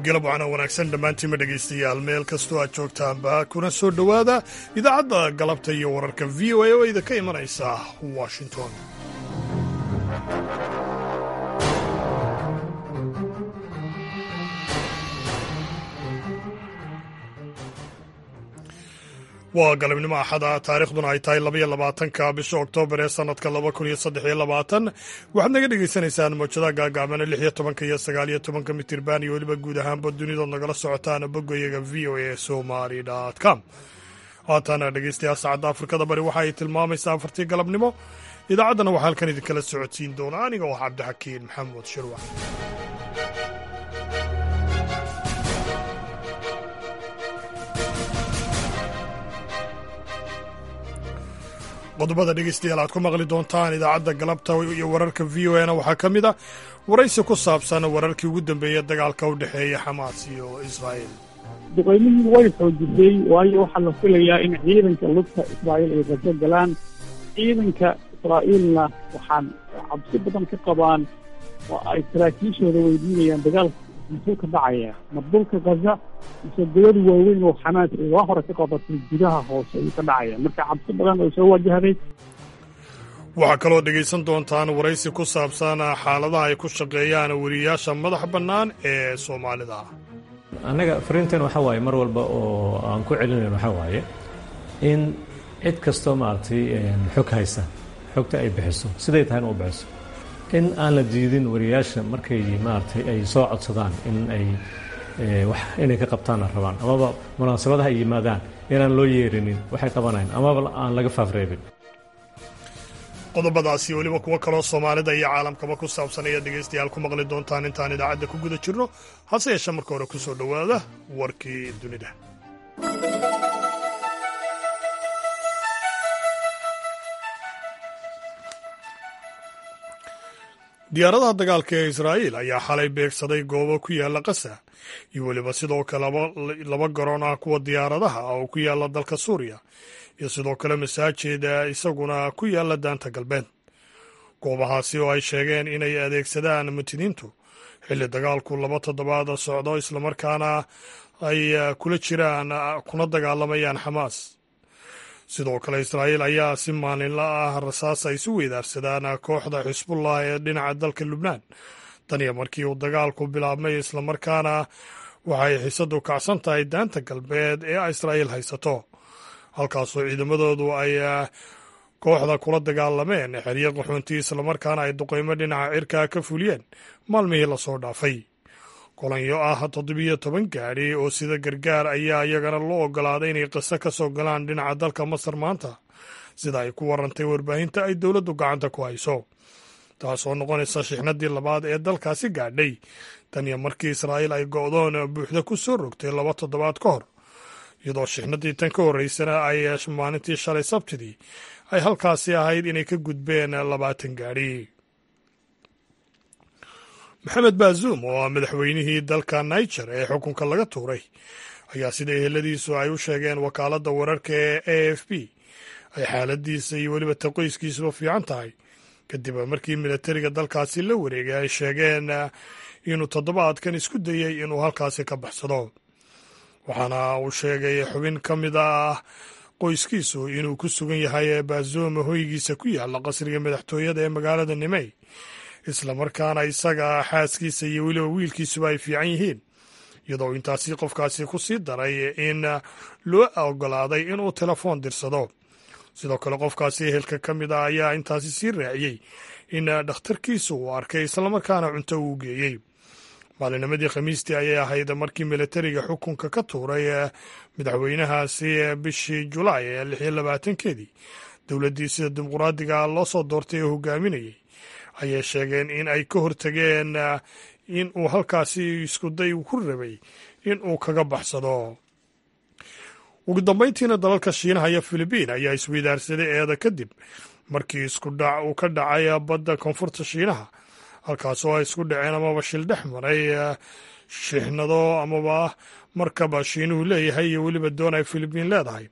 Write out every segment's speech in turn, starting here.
galab waxaana wanaagsan dhammaantiinma dhegaystayaal meel kastoo aad joogtaanba kuna soo dhowaada idaacadda galabta iyo wararka v o a oo idinka imanaysa washington waa galabnimo axada taarikhduna ay tahay labaiyo labaatanka bisha oktoobar ee sanadka laba kun iyo saddex iyo labaatan waxaad naga dhagaysanaysaan mawjadaha gaagaabana lix iyo tobanka iyo sagaal iyo tobanka mitirban iyo weliba guud ahaanba dunidood nagala socotaan boggayaga v o a somali com haatana dhegeystayaal saacadda afrikada bari waxa ay tilmaamaysaa afartii galabnimo idaacaddana waxaa halkan idinkala socodsiin doona aniga oo cabdixakiin maxamuud shirwax qodobada dhegeystayaal aad ku maqli doontaan idaacadda galabta iyo wararka v o na waxaa ka mid a waraysi ku saabsan wararkii ugu dambeeya dagaalka u dhexeeya xamaas iyo israa'iil duqaymihii way xoojisay waayo waxaa la filayaa in ciidanka lugta israa'iil ay rajo galaan ciidanka israa'iilna waxaan cabsi badan ka qabaan oo ay saraakiishooda weydiinayaan dagaalka muxuu ka dhacaya ma dhulka gaza mise dawlad waaweyn oo xamaas ay waa hore ka qabatay gudaha hoose ayuu ka dhacaya marka cabsi badan oo soo wajahday waxaa kaloo dhegaysan doontaan waraysi ku saabsan xaaladaha ay ku shaqeeyaan weriyaasha madax bannaan ee soomaalida annaga fariintan waxaa waaye mar walba oo aan ku celinayn waxaa waaye in cid kastoo maaragtay xog haysa xogta ay bixiso siday tahayna u bixiso in aan la diidin wariyaasha markay maaragtay ay soo codsadaan in ay wax inay ka qabtaanna rabaan amaba munaasabadaha ay yimaadaan inaan loo yeerinin waxay qabanayn amaba aan laga faafreebin qodobadaasi weliba kuwo kaloo soomaalida iyo caalamkaba ku saabsan ayaad dhegaystayaal ku maqli doontaan intaan idaacadda ku guda jirno hase yeeshee marka hore ku soo dhowaada warkii dunida diyaaradaha dagaalka ee israa'iil ayaa xalay beegsaday goobo ku yaalla qasa iyo weliba sidoo kale laba garoon ah kuwa diyaaradaha oo ku yaalla dalka suuriya iyo sidoo kale masaajid isaguna ku yaalla daanta galbeed goobahaasi oo ay sheegeen inay adeegsadaan mutiniintu xilli dagaalku laba toddobaad socdo islamarkaana ay kula jiraan kuna dagaalamayaan xamaas sidoo kale israa'iil ayaa si maalinla ah rasaas ay isu weydaarsadaan kooxda xisbullah ee dhinaca dalka lubnaan tan iyo markii uu dagaalku bilaabmay islamarkaana waxay xiisadu kacsan tahay daanta galbeed ee israa'iil haysato halkaasoo ciidamadoodu ay kooxda kula dagaalameen xeryo qaxoonti islamarkaana ay duqeymo dhinaca cirkaa ka fuliyeen maalmihii lasoo dhaafay kolanyo ah toddobiyo toban gaadhi oo sida gargaar ayaa iyagana loo ogolaaday inay qiso ka soo galaan dhinaca dalka masar maanta sida ay ku warantay warbaahinta ay dowladdu gacanta ku hayso taasoo noqonaysa shixnadii labaad ee dalkaasi gaadhay tan iyo markii israa'iil ay go'doon buuxda ku soo rogtay laba toddobaad ka hor iyadoo shixnadii tan ka horreysana ay maalintii shalay sabtidii ay halkaasi ahayd inay ka gudbeen labaatan gaadhi maxamed baazuum oo ah madaxweynihii dalka niger ee xukunka laga tuuray ayaa sida eheladiisu ay u sheegeen wakaaladda wararka ee a f b ay xaaladiisa iyo weliba taqoyskiisuba fiican tahay kadib markii milatariga dalkaasi la wareegay ay sheegeen inuu toddobaadkan isku dayey inuu halkaasi ka baxsado waxaana uu sheegay xubin ka mid ah qoyskiisu inuu ku sugan yahay baazuum hoygiisa ku yaalla qasriga madaxtooyada ee magaalada nimey islamarkaana isaga xaaskiisa iyo weliba wiilkiisuba ay fiican yihiin iyadoo intaasi qofkaasi ku sii daray in loo ogolaaday inuu telefoon dirsado sidoo kale qofkaasi ehelka ka mid ah ayaa intaasi sii raaciyey in dhakhtarkiisu uu arkay islamarkaana cunto uu geeyey maalinimadii khamiistii ayay ahayd markii milatariga xukunka ka tuuray madaxweynahaasi bishii julaay ee lix iyo labaatankeedii dowladdii sida dimuqraadiga loo soo doortay ee hogaaminayay ayay sheegeen in ay ka hortageen in uu halkaasi iskuday ku rabay in uu kaga baxsado ugu dambayntiina dalalka shiinaha iyo filibiin ayaa isweydaarsaday eeda kadib markii iskudhac uu ka dhacay badda koonfurta shiinaha halkaas oo ay isku dhaceen amaba shil dhex maray shixnado amaba markaba shiinuhu leeyahay iyo weliba doon ay filibiin leedahay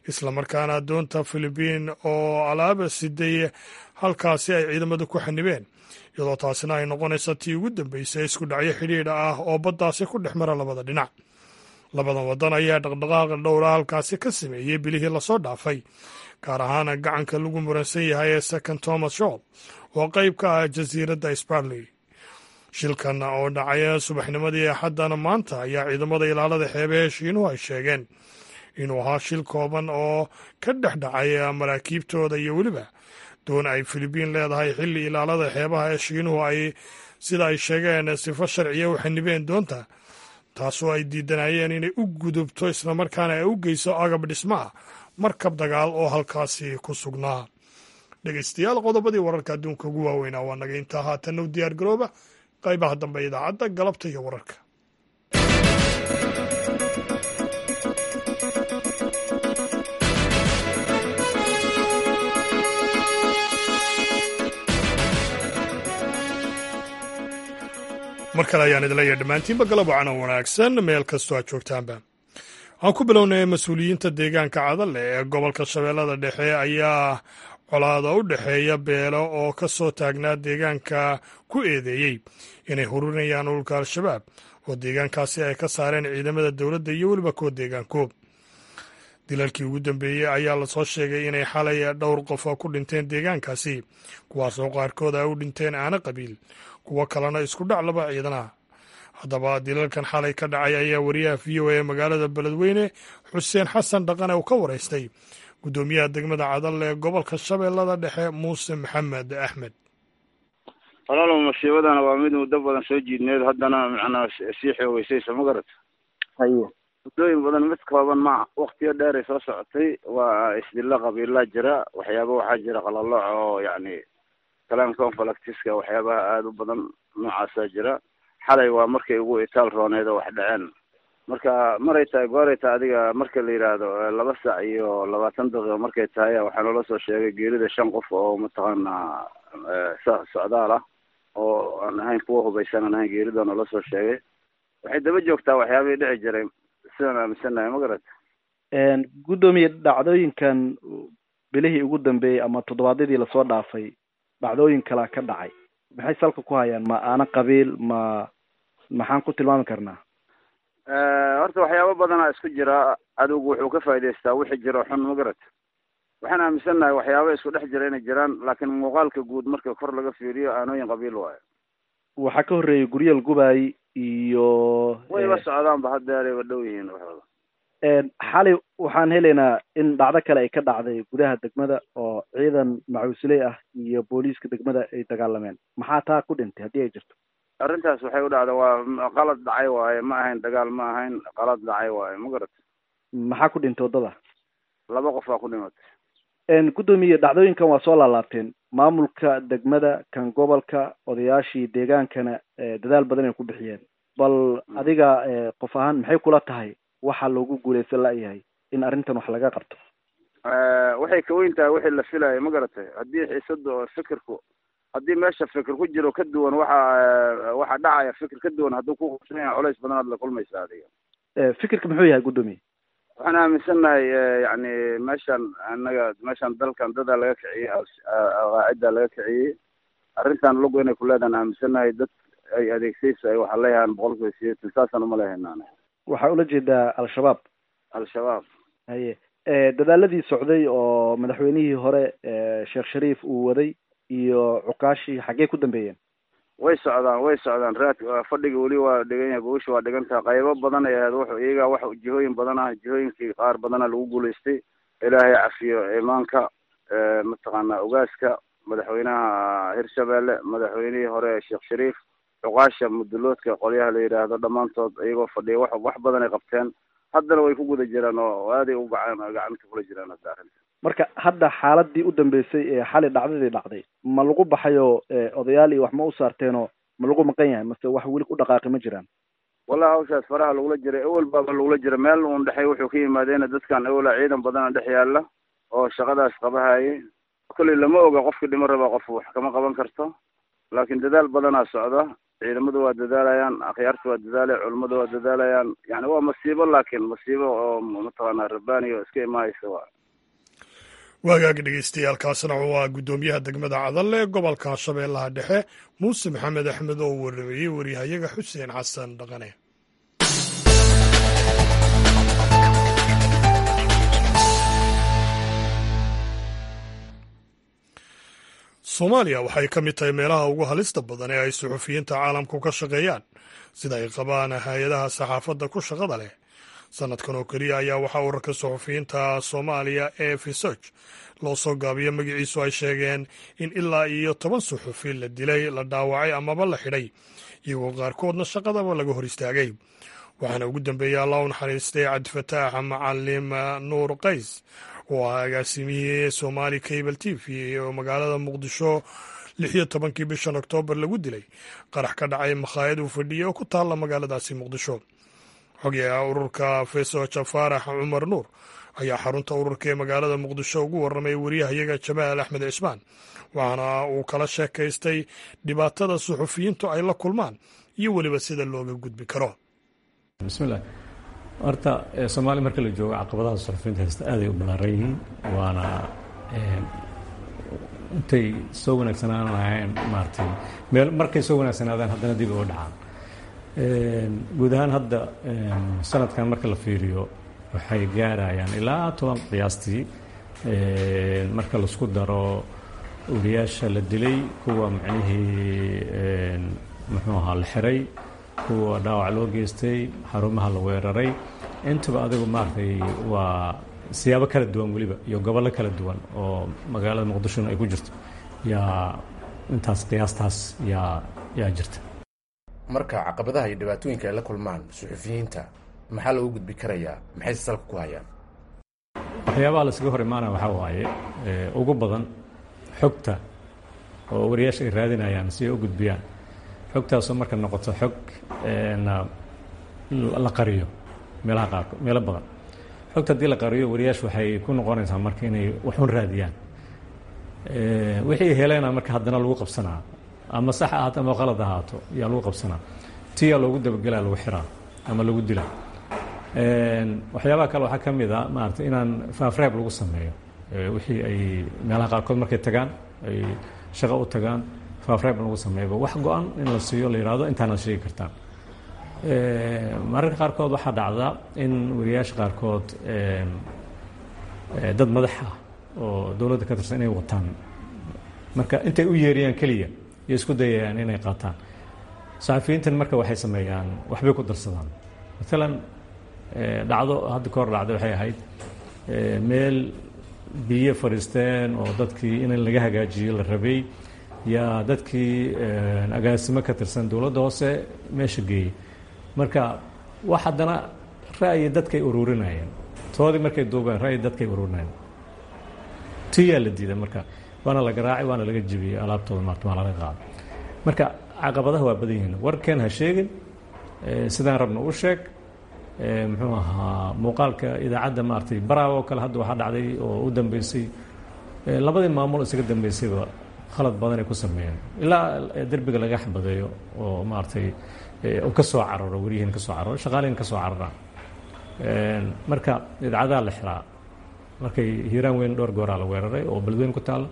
islamarkaana doonta filibiin oo alaaba siday halkaasi ay ciidamada ku xanibeen iyadoo taasina ay noqonaysa tii ugu dambeysay isku dhacyo xidhiidha ah oo baddaasi ku dhex mara labada dhinac labadan waddan ayaa dhaqdhaqaaqa dhowra halkaasi ka sameeyey bilihii lasoo dhaafay gaar ahaan gacanka lagu muransan yahay ee second thomas shol oo qayb ka ah jasiiradda sparley shilkan oo dhacay subaxnimadii axaddana maanta ayaa ciidamada ilaalada xeebahe shiinuhu ay sheegeen inuu ahaa shil kooban oo ka dhex dhacay maraakiibtooda iyo weliba doon ay filibiin leedahay xilli ilaalada xeebaha ee shiinuhu ay sida ay sheegeen sifo sharciya u xanibeen doonta taasoo ay diidanayeen inay u gudubto islamarkaana ay u geyso agab dhismaha markab dagaal oo halkaasi ku sugnaa dhegeystayaal qodobadii wararka adduunka ugu waaweynaa waa naga intaa haatanna u diyaar garooba qaybaha dambe idaacadda galabta iyo wararka mar kale ayaan idin leeyahay dhammaantiinba galab wacan oo wanaagsan meel kastoo aad joogtaanba aan ku bilownay mas-uuliyiinta deegaanka cadalle ee gobolka shabeellada dhexe ayaa colaada u dhexeeya beelo oo ka soo taagnaa deegaanka ku eedeeyey inay hurinayaan ulka al-shabaab oo deegaankaasi ay ka saareen ciidamada dowladda iyo weliba kuwa deegaanku dilalkii ugu dambeeyey ayaa lasoo sheegay inay xalay dhowr qof oo ku dhinteen deegaankaasi kuwaasoo qaarkood ay u dhinteen aana qabiil kuwo kalena isku dhac laba ciidana haddaba dilalkan xalay ka dhacay ayaa wariyaha v o a magaalada beledweyne xuseen xasan dhaqane uu ka waraystay guddoomiyaha degmada cadal ee gobolka shabeellada dhexe muuse maxamed axmed walaalow masiibadana waa mid muddo badan soo jiidneed haddana macnaa sii xoogeysaysa ma garat haye muddooyin badan mid kooban ma waktiyo dheeray soo socotay waa isdilla qabiilaa jira waxyaaba waxaa jira qalalooc oo yacni kalaan conflictiska waxyaabaha aada u badan noocaasaa jira xalay waa markay ugu itaal rooneed oo wax dhaceen marka maray tahay gooray tahay adiga marka la yidhaahdo laba sac iyo labaatan daqiiqo markay tahay waxaa noola soo sheegay geerida shan qof oo mataqaanaa socdaal ah oo aan ahayn kuwa hubaysan aan ahayn geerida noola soo sheegay waxay daba joogtaa waxyaabihii dhici jiray sidaan aaminsannahay ma garat guddoomiye dhacdooyinkan bilihii ugu dambeeyey ama toddobaadyadii lasoo dhaafay dhacdooyin kalaa ka dhacay maxay salka ku hayaan ma aana qabiil ma maxaan ku tilmaami karnaa horta waxyaabo badanaa isku jira adowgu wuxuu ka faa'idaystaa wixii jiro xun ma garat waxaan aaminsannahay waxyaaba isku dhex jira inay jiraan laakiin muuqaalka guud marka kor laga fiiriyo aanooyin qabiil waayo waxaa ka horreeyay guryal gubaay iyo wayba socdaanba haddeerayba dhow yihiin waxooda xalay waxaan helaynaa in dhacdo kale ay ka dhacday gudaha degmada oo ciidan macuusiley ah iyo booliiska degmada ay dagaalameen maxaa taa ku dhintay haddii ay jirto arrintaas waxay u dhacda waa qalad dhacay waaye ma ahayn dagaal ma ahayn qalad dhacay waaye ma garat maxaa ku dhintay waddada laba qof baa ku dhimatay guddoomiye dhacdooyinkan waa soo laalaabteen maamulka degmada kan gobolka odayaashii deegaankana dadaal badan ay ku bixiyeen bal adiga qof ahaan maxay kula tahay waxa loogu guuleysan la-yahay in arrintan wax laga qabto waxay ka weyn tahay wixii la filayo ma garatay haddii xiisada oo fikirku haddii meesha fikir ku jiro ka duwan waxa waxa dhacaya fikir ka duwan hadduu ku qabsan yahay culays badan aad la kulmaysa adiga fikirka muxuu yahay guddoomiye waxaan aaminsannahay yacni meeshan annaga meeshan dalkan dadaa laga kiciyey qaaciddaa laga kiciyey arrintan lugu inay ku leedaan aaminsannahay dad ay adeegsayso ay waxaa leeyahaan boqolkiiba sideetan saasaan uma lehaynaan waxaa ula jeedaa al-shabaab al-shabaab haye dadaaladii socday oo madaxweynihii hore sheekh shariif uu waday iyo cukaashii xaggee ku dambeeyeen way socdaan way socdaan raad fadhiga weli waa dhigan yahay gogosha waa dhigan taha qaybo badan ay ahayd wuxuu iyagaa wax jihooyin badan ah jihooyinkii qaar badana lagu guulaystay ilaahay cafiyo imaanka mataqaanaa ogaaska madaxweynaha hirshabelle madaxweynihii hore sheekh shariif cuqaasha muduloodka qolyaha la yidhaahdo dhammaantood iyagoo fadhiya wax wax badan ay qabteen haddana way ku guda jiraan oo aaday u gacan gacanta kula jiraan hadda arrinta marka hadda xaaladii u dambeysay ee xali dhacdadii dhacday ma lagu baxayo odayaal iyo wax ma u saarteenoo ma lagu maqan yahay mase wax weli ku dhaqaaqi ma jiraan wallahi hawshaas faraha lagula jiray ewel baaba lagula jira meel uun dhexey wuxuu ka yimaadeena dadkan ewela ciidan badana dhex yaalla oo shaqadaas qabahayay kolley lama oga qofkii dhimo raba qof wax kama qaban karto laakiin dadaal badanaa socda ciidamadu waa dadaalayaan akhyaarta waa dadaalaya culummadu waa dadaalayaan yani waa masiibo laakiin masiibo oo mataqaanaa rabbaani oo iska imaaysa waa waagaagi dhegeystayaal kaasina waa guddoomiyaha degmada cadalle ee gobolka shabeellaha dhexe muuse maxamed axmed oo waramayey waryahayaga xuseen xasan dhaqane soomaaliya waxay ka mid tahay meelaha ugu halista badan ee ay suxufiyiinta caalamku ka shaqeeyaan sida ay qabaan hay-adaha saxaafadda ku shaqada leh sanadkan oo keliya ayaa waxaa urarka suxufiyiinta soomaaliya ee fisoj loo soo gaabiyo magaciisu ay sheegeen in ilaa iyo toban suxufi la dilay la dhaawacay amaba la xidhay iyagoo qaarkoodna shaqadaba laga hor istaagay waxaana ugu dambeeyey allah u naxariistay cabdifataax macalim nuur qays oo ah agaasimihii somaali cable t v oo magaalada muqdisho lix iyo tobankii bishan oktoobar lagu dilay qarax ka dhacay makhaayad uu fadhiyey oo ku taalla magaaladaasi muqdisho xogayaha ururka fesoja faarax cumar nuur ayaa xarunta ururka ee magaalada muqdisho ugu warramay wariyahayaga jamaal axmed cismaan waxaana uu kala sheekaystay dhibaatada suxufiyiintu ay la kulmaan iyo weliba sida looga gudbi karo bismillaah horta soomaaliya marka la joogo caqabadaha suxufiyiinta haysta aaday u ballaaran yihiin waana intay soo wanaagsanaan lahayn maaratay meel markay soo wanaagsanaadaan haddana dib uga dhacaan guud ahaan hadda sanadkan marka la fiiriyo waxay gaarayaan ilaa toban qiyaastii marka laisku daro wariyaasha la dilay kuwa macnihii muxuu ahaa la xiray kuwa dhaawac loo geystay xarumaha la weeraray intaba adigu maaragtay waa siyaabo kala duwan weliba iyo gobollo kala duwan oo magaalada muqdishona ay ku jirto yaa intaas qiyaastaas yaa yaa jirta marka caqabadaha iyo dhibaatooyinka ay la kulmaan suxufiyiinta maxaa loogu gudbi karayaa maxayse salka ku hayaan waxyaabaha laskaga hor imaanaya waxaa waaye ugu badan xogta oo wariyaasha ay raadinayaan si ay u gudbiyaan xogtaasoo marka noqoto xog la qariyo meelaha qaarko meelo badan xogta haddii la qariyo wariyaashu waxay ku noqonaysaa marka inay waxun raadiyaan wixii heleena marka haddana lagu qabsanaa ama sax ahaato ama qalad ahaato yaa lagu qabsanaa tiyaa loogu dabagelaa lagu xiraa ama lagu dilaa waxyaabaha kale waxaa ka mid a maarata inaan faafreeb lagu sameeyo wixii ay meelaha qaarkood markay tagaan ay shaqo u tagaan faafreeb lagu sameeyaba wax go-an in la siiyo la yihahdo intaanaad sheegi kartaan mararka qaarkood waxaa dhacda in wariyaasha qaarkood dad madax ah oo dowladda ka tirsan inay wataan marka intay u yeeriyaan keliya iyo isku dayayaan inay qaataan saxafiyiintan marka waxay sameeyaan waxbay ku darsadaan maalan dhacdo hadda ka hor dhacday waxay ahayd meel biyo fadhiisteen oo dadkii in laga hagaajiyo la rabay yaa dadkii agaasimo ka tirsan dowladda hoose meesha geeyey marka wax haddana ra'yi dadkay ururinayeen toodii markay duubeen ra'yi dadkay ururinayeen tiyaa la diiday marka waana la garaacay waana laga jebiyey alaabtooda maarta waa laga qaaday marka caqabadaha waa badan yihiin warkeen ha sheegin sidaan rabna u sheeg muxuu ahaa muuqaalka idaacadda maaragtay baraaw oo kale hadda waxaa dhacday oo u dambeysay labadii maamul isaga dambeysayba khalad badan ay ku sameeyeen ilaa derbiga laga xabadeeyo oo maaragtay ka soo cararo weriyihiin ka soo cararo shaqaalihin ka soo cararaan marka idaacadaha la xiraa markay hiiraan weyn dhowr gooraa la weeraray oo beledweyn ku taalla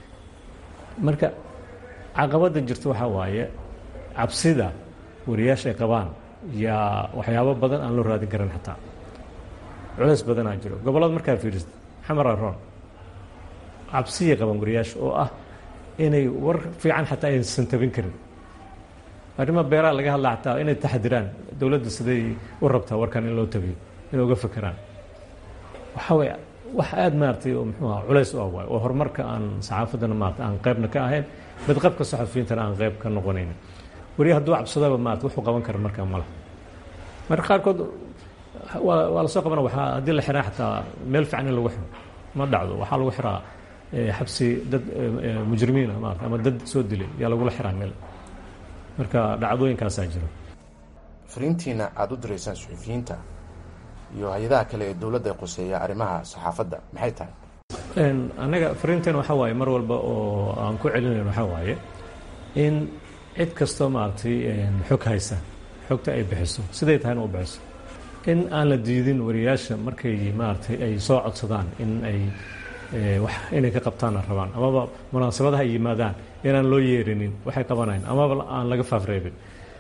marka caqabadda jirta waxaa waaye cabsida wariyaasha ay qabaan yaa waxyaabo badan aan loo raadin karin xataa culays badanaa jiro gobollada markaa fiirista xamar aroon cabsiyay qabaan wariyaasha oo ah inay war fiican xataa aysan tabin karin arrima beeraha laga hadla xataa inay taxadiraan dowladda siday u rabtaa warkan in loo tabiyo inay uga fekeraan waxaa way wax aada maaragtay oo muxuu aha culays u ah waay oo horumarka aan saxaafaddana maarata aan qaybna ka ahayn badqabka saxafiyiintana aan qayb ka noqonaynin wariya hadduu cabsadaba maarata wuxuu qaban kara markaa mala marka qaarkood waa waa lasoo qabana waxaa haddii la xiraa xataa meel fiican in lagu xiro ma dhacdo waxaa lagu xiraa xabsi dad mujrimiina maarata ama dad soo dilay yaa lagula xiraa meel marka dhacdooyinkaasaa jiro fariintiina aada u diraysaan suxufiyiinta iyo hay-adaha kale ee dowladda ay quseeya arrimaha saxaafadda maxay tahay annaga fariinteen waxaa waaye mar walba oo aan ku celinayn waxaa waaye in cid kastoo maaragtay xog haysa xogta ay bixiso siday tahayna u bixiso in aan la diidin wariyaasha markay maaragtay ay soo codsadaan in ay wax inay ka qabtaanna rabaan amaba munaasabadaha ay yimaadaan inaan loo yeerinin waxay qabanayn amaba aan laga faafreebin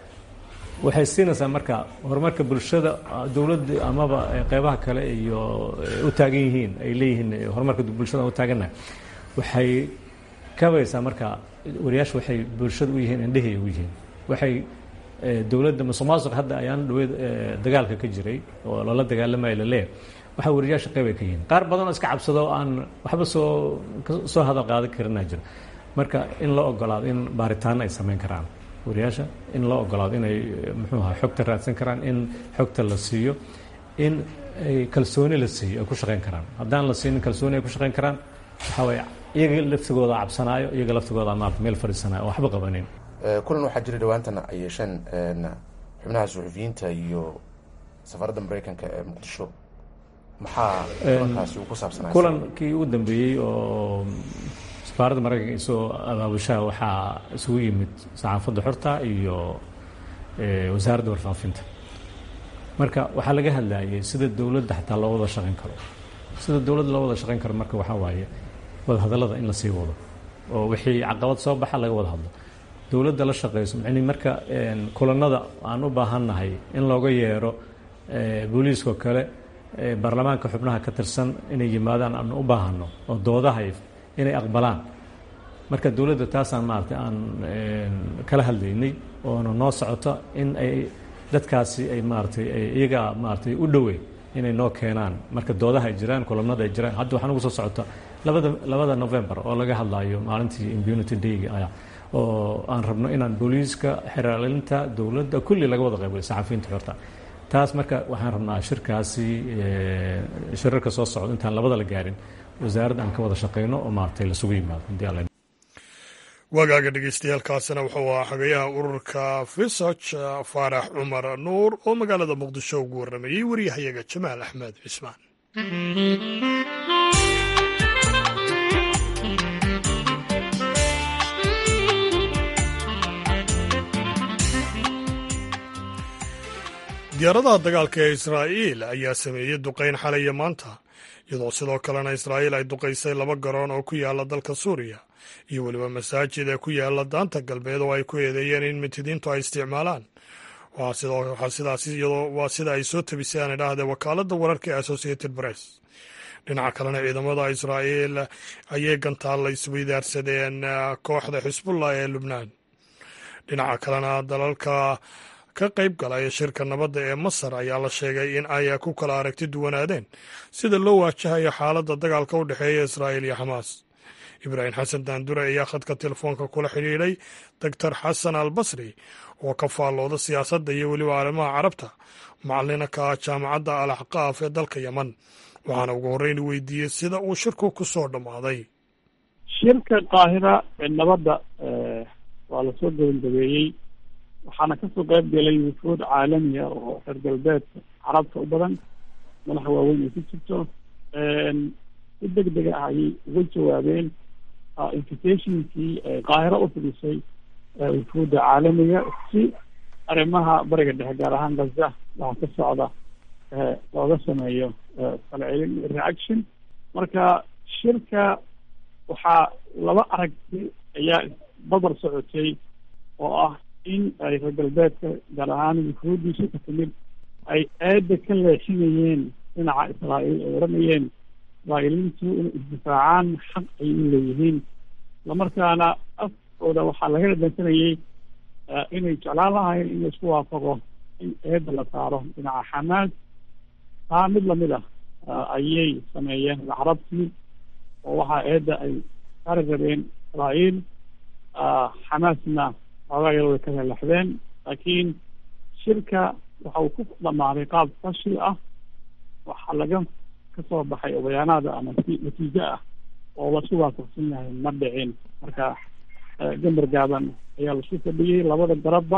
waxay siinaysaa marka horumarka bulshada dowladda amaba qeybaha kale iyo u taagan yihiin ay leeyihiin horumarka bulshada u taagannahay waxay kabaysaa marka wariyaasha waxay bulshada u yihiin indhehii u yihiin waxay dowladda musuqmaasuq hadda ayaan dhaweyd dagaalka ka jiray oo lala dagaalamaya laleeyahay waxaa wariyaasha qeyb ay ka yihiin qaar badan oo iska cabsado oo aan waxba soo soo hadal qaadan karinaa jiro marka in la ogolaado in baaritaano ay samayn karaan wariyaasha in loo ogolaado inay muxuu ahaa xogta raadsan karaan in xogta la siiyo in ay kalsooni la siiyo ay ku shaqayn karaan haddaan la siinin kalsooni ay ku shaqayn karaan waxaa waye iyaga laftigooda cabsanaayo iyaga laftigooda maarata meel fadhiisanayo oo waxba qabanin kulan waxaa jira dhawaantana ay yeesheen xubnaha suxufiyiinta iyo safaradda mareykanka ee muqdisho maxaa kulankaasi uu ku saabsanaa kulankii u dambeeyey oo safaaradda maraykanka isoo abaabushaha waxaa isugu yimid saxaafadda xorta iyo wasaaradda warfaafinta marka waxaa laga hadlayay sida dowladda xataa loo wada shaqayn karo sida dowladda loo wada shaqayn karo marka waxaa waaye wadahadallada in la sii wado oo wixii caqabad soo baxa laga wada hadlo dowladda la shaqayso mani marka kulanada aan u baahannahay in looga yeero booliiskao kale baarlamaanka xubnaha ka tirsan inay yimaadaan aan u baahano oo doodaha inay aqbalaan marka dowladda taasaan maaragtay aan kala hadlaynay oona noo socoto in ay dadkaasi ay maaratay iyaga maaratay u dhoweyn inay noo keenaan marka doodaha ay jiraan kulamada ay jiraan hadda waxaa nagu soo socota labada labada november oo laga hadlayo maalintii impunity dayga ah oo aan rabno inaan booliiska xeraalinta dowladda kulli laga wada qaybo saxafiyiinta xorta taas marka waxaan rabnaa shirkaasi shirarka soo socda intaan labada la gaarin wasaaradda aan ka wada shaqeyno oo maaragtay lasugu yimaado hadii alla wagaaga dhegeystayaaalkaasina wuxuu ahaa xogayaha ururka fisoc faarax cumar nuur oo magaalada muqdisho ugu warramayey waryahayaga jamaal axmed cismaan diyaaradaha dagaalka ee israa'iil ayaa sameeyey duqayn xalaya maanta iyadoo sidoo kalena israa'iil ay duqaysay laba garoon oo ku yaala dalka suuriya iyo weliba masaajid ee ku yaala daanta galbeed oo ay ku eedeeyeen in mintidiintu ay isticmaalaan waa sida ay soo tabisay aan idhaahdee wakaaladda wararka ee associated press dhinaca kalena ciidamada israa'iil ayay gantaalla isweydaarsadeen kooxda xisbullah ee lubnaan dhinaca kalena dalalka ka qayb galaya shirka nabadda ee masar ayaa la sheegay in ay ku kala aragti duwanaadeen sida loo waajahayo xaaladda dagaalka u dhexeeya israa'iil iyo xamaas ibraahim xasan daandure ayaa khadka telefoonka kula xidhiidhay doctor xasan al basri oo ka faallooda siyaasadda iyo weliba arrimaha carabta macalina ka ah jaamacadda al axqaaf ee dalka yeman waxaana ugu horreyn weydiiyey sida uu shirku ku soo dhammaaday shirka qaahira ee nabadda waa lasoo gabagabeeyey waxaana kasoo qayb galay wufuud caalamiya oo reer galbeedka carabta u badan madaxa waaweyn ay ku jirto si deg dega ah ayay uga jawaabeen invitationkii qaahiro u fidisay wufuudda caalamiga si arrimaha bariga dhexe gaar ahaan gaza waxa ka socda looga sameeyo falcelin reaction marka shirka waxaa laba aragti ayaa babar socotay oo ah in ay reer galbeedka gaar ahaan wufuuddiisa ka timid ay aada ka leexinayeen dhinaca israa'iil ay odhanayeen israa'iiliintu inay isdifaacaan xaq ay u leeyihiin islamarkaana afkooda waxaa laga dhadhansanayey inay jeclaan lahayn in laisku waafaqo in eedda la saaro dhinaca xamaas taa mid lamid ah ayay sameeyeen carabtii oo waxaa eedda ay saari rabeen israa'iil xamaasna xoogaa yar way ka lelaxdeen laakiin shirka waxa uu ku dhamaaday qaab fashil ah waxaa laga kasoo baxay bayaanaada ama natiijo ah oo lasu waafaqsan yahay ma dhicin marka gambar gaaban ayaa lasu fadhiyey labada garabba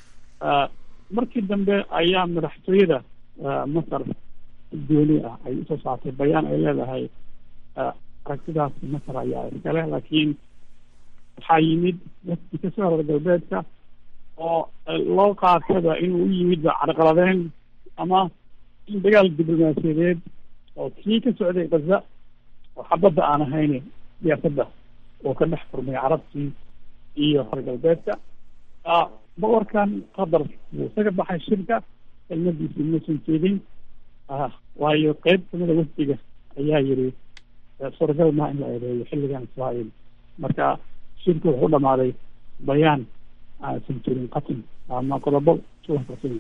markii dambe ayaa madaxtooyada masar gooni ah ay usoo saartay bayaan ay leedahay aragtidaas masar ayaa iskale laakiin waxaa yimid wafdi ka soo reer galbeedka oo loo qaataba inuu u yimidba carqaladeen ama in dagaal diblomaasiyadeed oo kii ka socday gaza oo xabadda aan ahayn siyaasadda oo ka dhex furmay carabtii iyo reer galbeedka boqorkan qatar wuu isaga baxay shirka kelmadiisi muusan jeedin waayo qeyb kamida wafdiga ayaa yiri suuragal maa in la eedeeyo xilligan israael marka shirku wuxuu dhamaaday bayaan aansan jirin qatin ama qodobo suwakarsan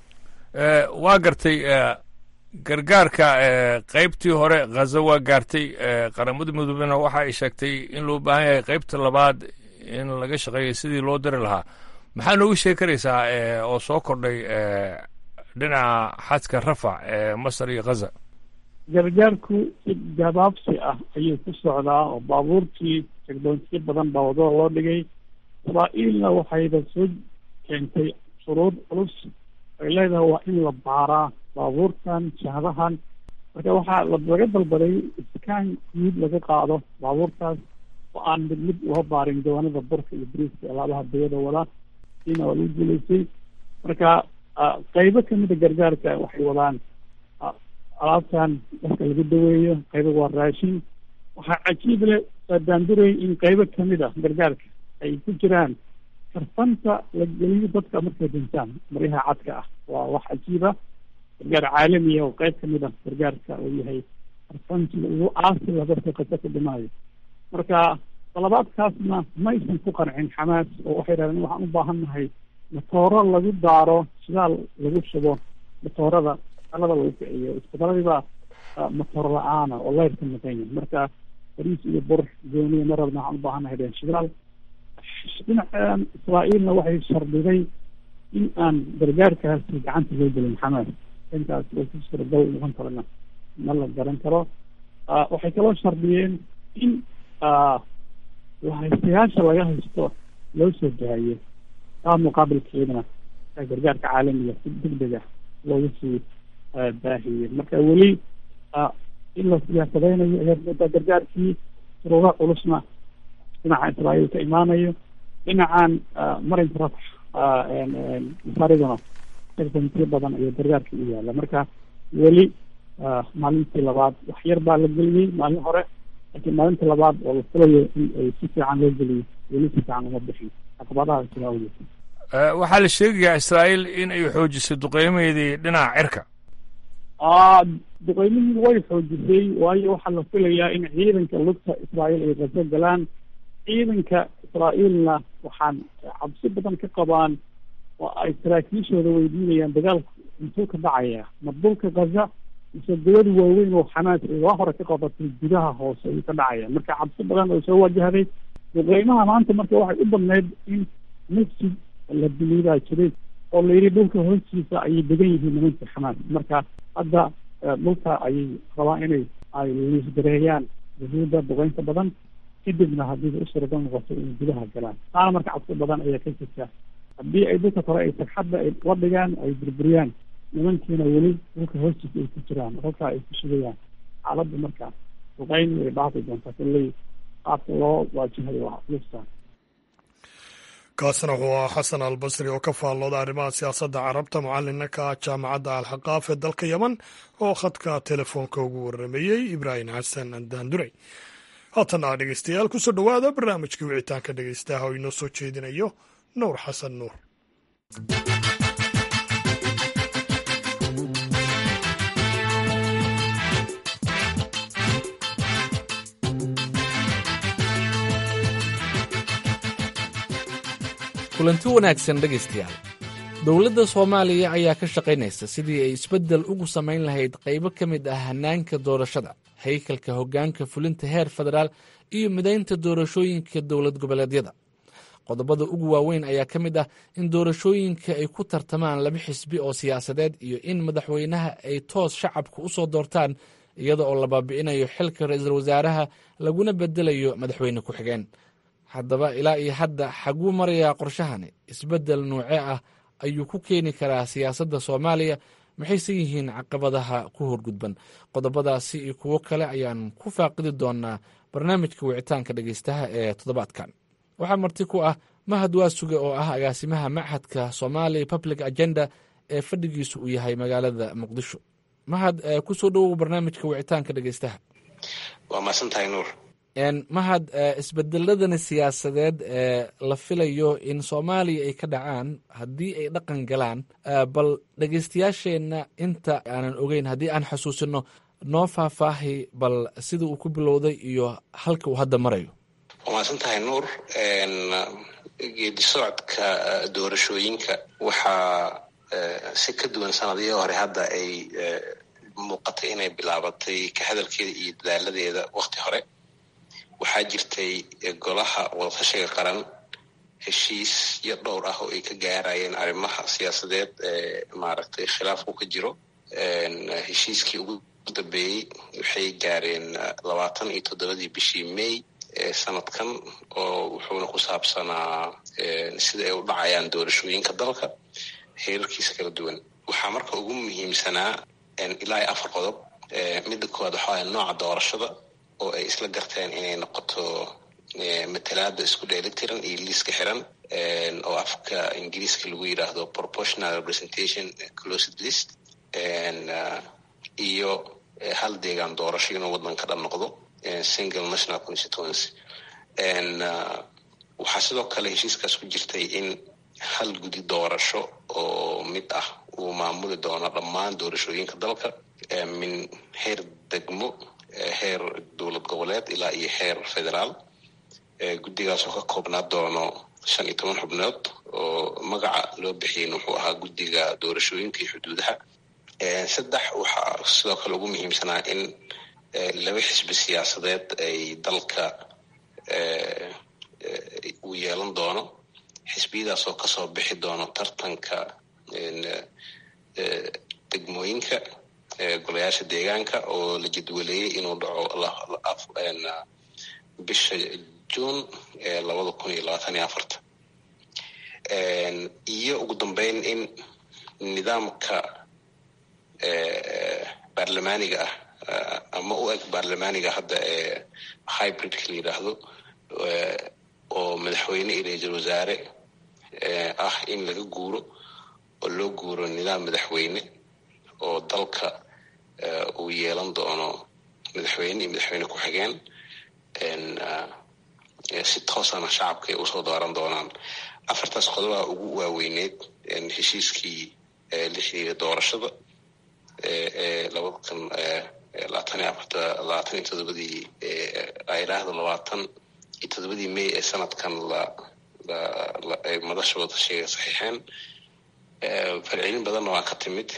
waa gartay gargaarka qeybtii hore khaza waa gaartay qaramada midoobena waxa ay sheegtay in loo baahan yahay qeybta labaad in laga shaqeeyo sidii loo diri lahaa maxaa noogu sheegi karaysaa oo soo kordhay dhinaca xadka rafac ee masar iyo khaza gargaarku si gabaabsi ah ayuu ku socdaa oo baabuurtii jegdoontiyo badan baa wadada loo dhigay israa'iilna waxayba soo keentay shuruud culus ay leedahay waa in la baaraa baabuurtan jahadahan marka waxaa laga dalbaday iskaan guud laga qaado baabuurtaas oo aan mid mid loo baarin doonada burka iyo briiska alaabaha bayada wada siina waa lagu guulaystay marka qeybo kamida gargaarka waxay wadaan alaabtan dadka lagu daweeyo qaybo waa raashin waxaa cajiib leh daanduray in qeybo kamid a gargaarka ay ku jiraan karfanta la geliyo dadka markay dhintaan maryaha cadka ah waa wax cajiiba gargaar caalamiya oo qeyb kamid a gargaarka uu yahay karfanti ugu aasila dadka kasa ku dhimaayo marka dalabaadkaasna maysan ku qancin xamaas oo waxay dhahdeen waxaan u baahan nahay matooro lagu daaro shidaal lagu shubo matoorada alada lagu kiciyo isbitaladibaa matoor la-aana oo leyrka maqanya marka bariis iyo bur gooniya mar rabna waxaan u baahan nahay dheen shidaal dhinacan israa'iilna waxay shardiday in aan gargaarkaasi gacanta loo gelin xamaas intaas way ku suuragal noqon karana ma la garan karo waxay kaloo shardiyeen in haystayaasha laga haysto loo soo daayo taa muqaabilkeedana gargaarka caalamiga si degdeg ah loogu sii baahiyey marka weli in la siyaasadeynayo ayaad moodaa gargaarkii suruura culusna dhinaca israa'iil ka imaanayo dhinacan marinka rafax masaariduna sektantiyo badan ayaa gargaarka u yaala marka weli maalintii labaad wax yar baa la geliyey maalin hore laakiin maalintii labaad oo la filayo in ay si fiican loo geliyo weli si fiican uma bixin caqabadaha jira awgeed waxaa la sheegayaa israa'iil in ay xoojisay duqeymaheedii dhinaca cirka duqeymihii way xoojisay waayo waxaa la filayaa in ciidanka lugta israa'iil ay qaso galaan ciidanka israa'iilna waxaan cabsi badan ka qabaan oo ay saraakiishooda weydiinayaan dagaalku intuu ka dhacaya ma dhulka gaza mise dawlad waaweyn oo xamaas ay waa hore ka qabatay gudaha hoose ayuu ka dhacaya marka cabsi badan oo soo wajahday duqeymaha maanta marka waxay u badneyd in masjid la biliibaa jiray oo la yidhi dhulka hoostiisa ayay degan yihiin nimanka xamaas marka hadda dhulka ayay rabaan inay ay liisgareeyaan yahuudda duqeynta badan kadibna haddii u suuragal noqoto inay gudaha galaan taana marka cabsi badan ayaa ka jirta haddii ay dhulka kore ay sagxadda ay la dhigaan ay burburiyaan nimankiina weli dhulka hoostiisa ay ku jiraan halkaa ay ku sugayaan xaaladda marka duqeyn way dhaafi doontaa kulley qaabka loo waajihayo waa lufta kaasna wuxuu ahaa xasan albasri oo ka faallooda arrimaha siyaasadda carabta mucalinna ka ah jaamacadda alxaqaaf ee dalka yeman oo khadka telefoonka ugu warrameeyey ibraahim xasan daanduray haatana dhegeystayaal kusoo dhowaada barnaamijkii wicitaanka dhegeystaha oo inoo soo jeedinayo nuur xasan nuur kulanti wanaagsan dhegaystayaal dowladda soomaaliya ayaa ka shaqaynaysa sidii ay isbeddel ugu samayn lahayd qaybo ka mid ah hannaanka doorashada haykalka hoggaanka fulinta heer federaal iyo midaynta doorashooyinka dowlad goboleedyada qodobada ugu waaweyn ayaa ka mid ah in doorashooyinka ay ku tartamaan laba xisbi oo siyaasadeed iyo in madaxweynaha ay toos shacabka u soo doortaan iyada oo la baabi'inayo xilka ra-iisul wasaaraha laguna bedelayo madaxweyne ku-xigeen haddaba ilaa iyo hadda xaguu marayaa qorshahani isbeddel nuuce ah ayuu ku keeni karaa siyaasadda soomaaliya maxayse yihiin caqabadaha ku horgudban qodobadaasi iyo kuwo kale ayaan ku faaqidi doonaa barnaamijka wicitaanka dhegeystaha ee toddobaadkan waxaa marti ku ah mahad waasuge oo ah agaasimaha machadka somali public agenda ee fadhigiisu uu yahay magaalada muqdisho mahad ku soo dhowow barnaamijka wicitaanka dhegeystaha waa mahadsantahay nuur mahad isbedeladani siyaasadeed ee la filayo in soomaaliya ay ka dhacaan haddii ay dhaqan galaan bal dhegeystayaasheenna inta aanan ogeyn haddii aan xusuusino noo faahfaahi bal sida uu ku bilowday iyo halka uu hadda marayo waa mahadsantahay nuur geedi socodka doorashooyinka waxaa si ka duwan sanadihii hore hadda ay muuqatay inay bilaabatay ka hadalkeeda iyo dadaaladeeda wakti hore waxaa jirtay golaha wadatashiga qaran heshiisyo dhowr ah oo ay ka gaarayeen arrimaha siyaasadeed ee maaragtay khilaafku ka jiro heshiiskii ugu dambeeyey waxay gaareen labaatan iyo toddobadii bishii may ee sanadkan oo wuxuuna ku saabsanaa sida ay u dhacayaan doorashooyinka dalka heerarkiisa kala duwan waxaa marka ugu muhiimsanaa ilaa iyo afar qodob midda koowaad waxaa waaya nooca doorashada oo ay isla garteen inay noqoto matalaada isku dheelitiran iyo liiska xiran oo afka ingiriiska lagu yidhaahdo proportional representation closed list iyo hal deegaan doorasho inuu waddanka dhan noqdo single national constituency waxaa sidoo kale heshiiskaas ku jirtay in hal gudi doorasho oo mid ah uu maamuli doono dhammaan doorashooyinka dalka min heer degmo heer dowlad goboleed ilaa iyo heer federaal guddigaas oo ka koobnaa doono shan iyo toban xubnood oo magaca loo bixiyen wuxuu ahaa guddiga doorashooyinka iyo xuduudaha saddex waxaa sidoo kale ugu muhiimsanaa in laba xisbi siyaasadeed ay dalka uu yeelan doono xisbiyadaas oo kasoo bixi doono tartanka degmooyinka golayaasha deegaanka oo la jadwaleeyey inuu dhaco bisha juun labada kun iyo labaatan iyo afarta iyo ugu dambeyn in nidaamka baarlamaaniga ah ama u eg baarlamaaniga hadda ee hybridka la yidhaahdo oo madaxweyne iyo ra-iisul wasaare ah in laga guuro oo loo guuro nidaam madaxweyne oo dalka uu yeelan doono madaxweyne iyo madaxweyne ku-xigeen si toosana shacabka ay usoo dooran doonaan afartaas qodobaha ugu waaweyneyd heshiiskii la xiriira doorashada ee labada kun labaatan iyo afarta labaatan iyo todobadii ayraahdo labaatan iyo todobadii may ee sanadkan la ay madasha wadashiga saxiixeen falcelin badanna waa ka timid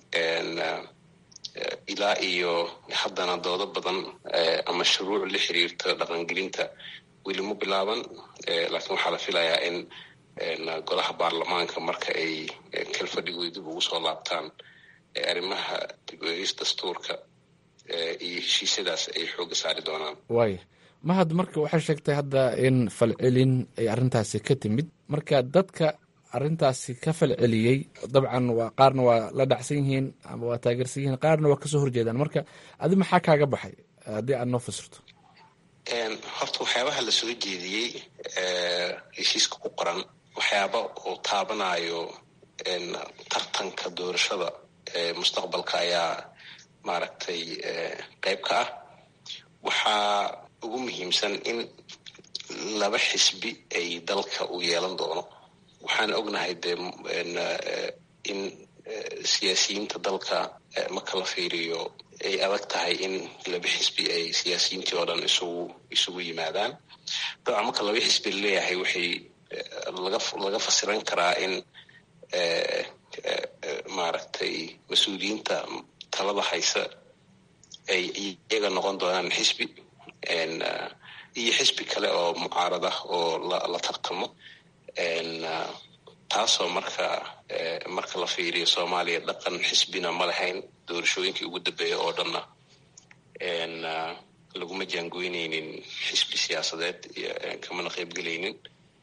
ilaa iyo haddana doodo badan ama shuruuc la xiriirta dhaqangelinta weli ma bilaaban laakiin waxaa la filayaa in golaha baarlamaanka marka ay kalfadhigoy dib ugu soo laabtaan arrimaha dib eegis dastuurka iyo heshiisyadaas ay xooga saari doonaan waaya mahad marka waxay sheegtay hadda in falcelin ay arrintaasi ka timid marka dadka arrintaasi ka falceliyey dabcan waa qaarna waa la dhacsan yihiin ama waa taageersan yihiin qaarna waa kasoo horjeedaan marka adi maxaa kaaga baxay haddii aad noo fasirto horta waxyaabaha la soo jeediyey heshiiska ku qoran waxyaaba uu taabanayo tartanka doorashada mustaqbalka ayaa maaragtay qayb ka ah waxaa ugu muhiimsan in laba xisbi ay dalka u yeelan doono waxaan ognahay dee in siyaasiyiinta dalka marka la fiiriyo ay adag tahay in laba xisbi ay siyaasiyiintii oo dhan isugu isugu yimaadaan dabcan marka laba xisbi laleeyahay waxay laga laga fasiran karaa in maaragtay mas-uuliyiinta talada haysa ay iyaga noqon doonaan xisbi iyo xisbi kale oo mucaarad ah oo la tartamo taasoo marka marka la fiiriyo soomaaliya dhaqan xisbina ma lahayn doorashooyinkii ugu dambeeya oo dhanna laguma jaangoyneynin xisbi siyaasadeed kamana qaybgelaynin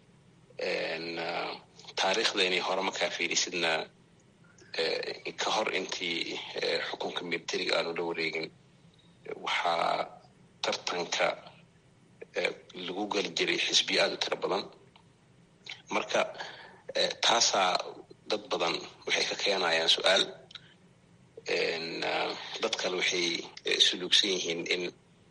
taariikhda inay hore markaa fiirisidna ka hor intii xukunka militariga aanu la wareegin waxaa tartanka lagu geli jiray xisbiyo aada u tiro badan marka taasaa dad badan waxay ka keenayaan su-aal dad kale waxay suluugsan yihiin in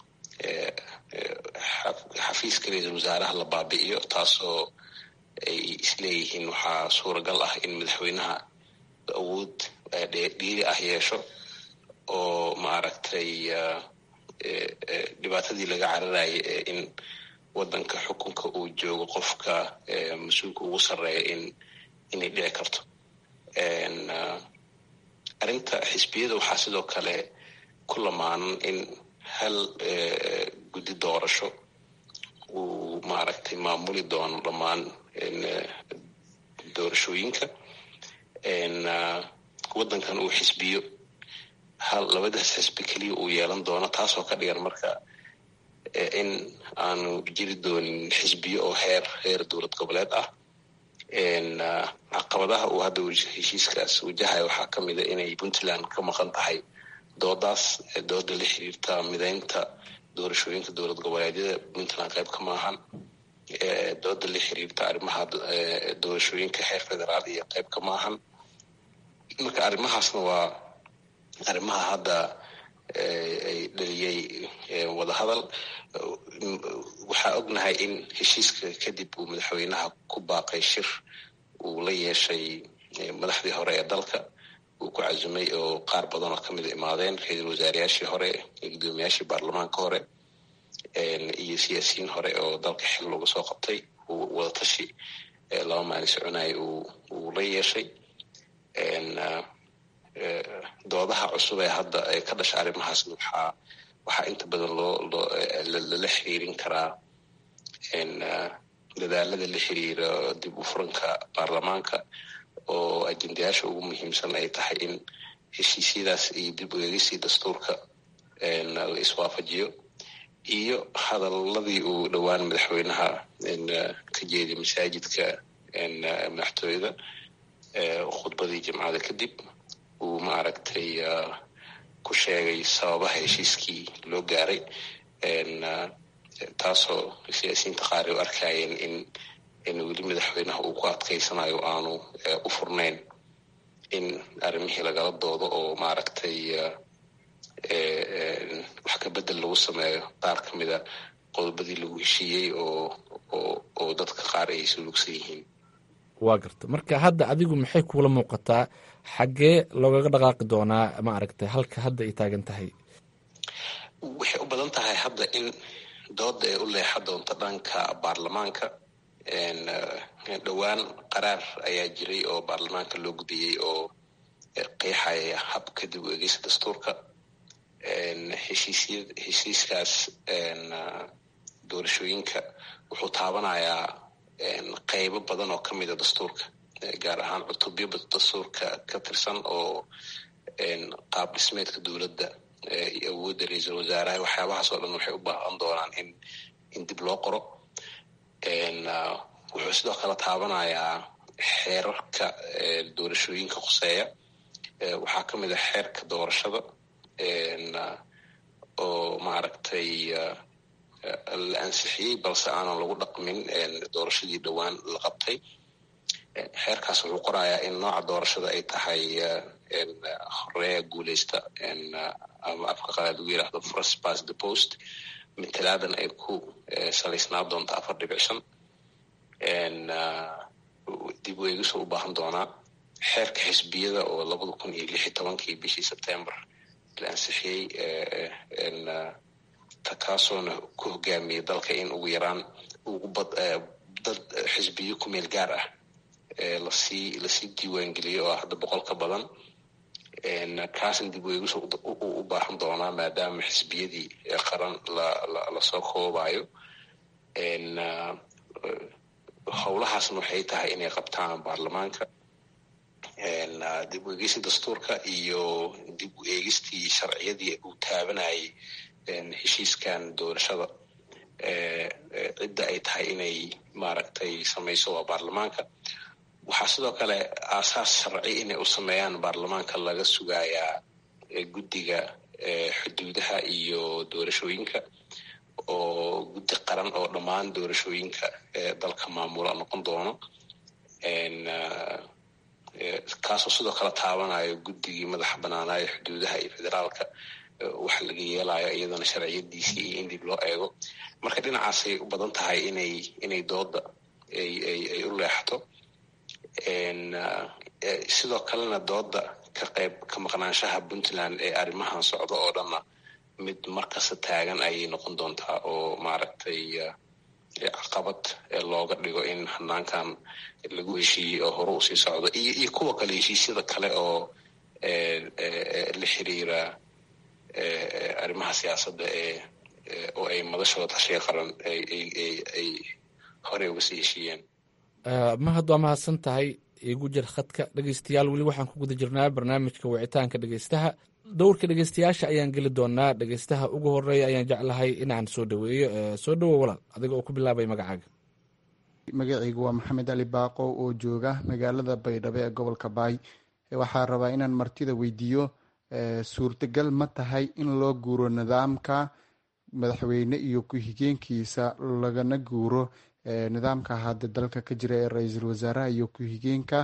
xafiiska ra-iisul wasaaraha la baabi'iyo taasoo ay isleeyihiin waxaa suuragal ah in madaxweynaha awood dhiiri ah yeesho oo maaragtay dhibaatadii laga cararayay in wadanka xukunka uu joogo qofka mas-uulka ugu sarreeya in inay dhici karto arrinta xisbiyada waxaa sidoo kale ku lamaanan in hal guddi doorasho uu maaragtay maamuli doono dhammaan doorashooyinka waddankan uu xisbiyo hal labadaas xisbi keliya uu yeelan doono taasoo ka dhigan marka in aanu jiri doonin xisbiyo oo heer heer dowlad goboleed ah caqabadaha uu hadda heshiiskaas wajahayo waxaa ka mida inay puntland ka maqan tahay doodaas dooda la xiriirta mideynta doorashooyinka dowlad goboleedyada puntland qayb ka maahan dooda la xiriirta arrimaha doorashooyinka heer federaal iyo qayb ka maahan marka arrimahaasna waa arrimaha hadda ay dhaliyey wadahadal waxaa ognahay in heshiiska kadib uu madaxweynaha ku baaqay shir uu la yeeshay madaxdii hore ee dalka uu ku casumay oo qaar badan oo kamida imaadeen ra-iisul wasaareyaashii hore gudoomiyaashii baarlamaanka hore iyo siyaasiyiin hore oo dalka xil looga soo qabtay uu wadatashi laba maalin soconaya uu la yeeshay doodaha cusub ee hadda ka dhasha arrimahaasna waxaa waxaa inta badan loo lala xiriirin karaa dadaalada la xiriira dib u furanka baarlamaanka oo ajendayaasha ugu muhiimsan ay tahay in heshiisyadaas iyo dib u eegisii dastuurka la iswaafajiyo iyo hadaladii uu dhowaan madaxweynaha ka jeediya masaajidka madaxtooyada khudbadii jimcada kadib uu maaragtay ku sheegay sababaha heshiiskii loo gaaray taasoo siyaasiyiinta qaar ay u arkayeen in in weli madaxweynaha uu ku adkaysanayo aanu u furnayn in arrimihii lagala doodo oo maaragtay wax ka bedel lagu sameeyo qaar ka mida qodobadii lagu heshiiyey oo oo oo dadka qaar ay suluugsan yihiin waa garta marka hadda adigu maxay kuula muuqataa xaggee loogaga dhaqaaqi doonaa maaragtay halka hadda ay taagan tahay waxay u badan tahay hadda in dooda ay u leexa doonto dhanka baarlamaanka dhowaan qaraar ayaa jiray oo baarlamaanka loo gudiyey oo qeexaya habka dib u egeysa dastuurka heshiisya heshiiskaas doorashooyinka wuxuu taabanayaa qeybo badan oo kamida dastuurka gaar ahaan cutubyo dastuurka ka tirsan oo qaab dhismeedka dowladda iyo awoodda ra-iisul wasaaraha waxyaabahaas oo dhan waxay u baahan doonaan in in dib loo qoro wuxuu sidoo kale taabanayaa xeerarka doorashooyinka khuseeya waxaa ka mid a xeerka doorashada oo maaragtay la ansixiyey balse aanan lagu dhaqmin doorashadii dhowaan la qabtay xeerkaas wuxuu qorayaa in nooca doorashada ay tahay horeeya guuleysta ama afka qalaad lagu yidhaahdo first pass the post matalaadan ay ku salaysnaa doonto afar dhibic shan dib u eegisoo u baahan doonaa xeerka xisbiyada oo labada kun iyo lix iyo tobankii bishii sebtember la ansixiyey takaasoona ku hogaamiyey dalka in ugu yaraan ugu bad dad xisbiyo ku meel gaar ah lasii lasii diiwaangeliyey oo ah hadda boqol ka badan kaasna dib u eegis u baahan doonaa maadaama xisbiyadii qaran lasoo koobayo howlahaasna waxay tahay inay qabtaan baarlamaanka dib u eegista dastuurka iyo dib u eegistii sharciyadii uu taabanayay heshiiskan doorashada cidda ay tahay inay maaragtay samayso waa baarlamaanka waxaa sidoo kale aasaas sharci inay u sameeyaan baarlamaanka laga sugayaa guddiga xuduudaha iyo doorashooyinka oo guddi qaran oo dhammaan doorashooyinka dalka maamula noqon doono kaasoo sidoo kale taabanayo guddigii madaxa banaanaayo xuduudaha iyo federaalka waxa laga yeelayo iyadana sharciyadiisii iyo in dib loo eego marka dhinacaasay u badan tahay inay inay dooda ay u leexato sidoo kalena dooda ka qayb ka maqnaanshaha puntland ee arrimahan socda oo dhanna mid markasta taagan ayay noqon doontaa oo maaragtay caqabad looga dhigo in hanaankan lagu heshiiyey oo hore usii socdo iyo iyo kuwa kale heshiisyada kale oo la xiriira arrimaha siyaasadda ee oo ay madashooda tashiga qaran ay horey uga sii heshiiyeen mahad waa mahadsan tahay igu jir khadka dhegeystayaal weli waxaan ku guda jirnaa barnaamijka wicitaanka dhegeystaha dowrka dhegeystayaasha ayaan geli doonaa dhegeystaha ugu horeeya ayaan jeclahay inaan soo dhaweeyo soo dhawo walaal adiga oo ku bilaabay magacaaga magacaygu waa maxamed ali baaqo oo jooga magaalada baydhabo ee gobolka baay waxaa rabaa inaan martida weydiiyo suurtagal ma tahay in loo guuro nidaamka madaxweyne iyo ku-xigeenkiisa lagana guuro nidaamka hadda dalka ka jira ee ra-iisul wasaaraha iyo ku-xigeenka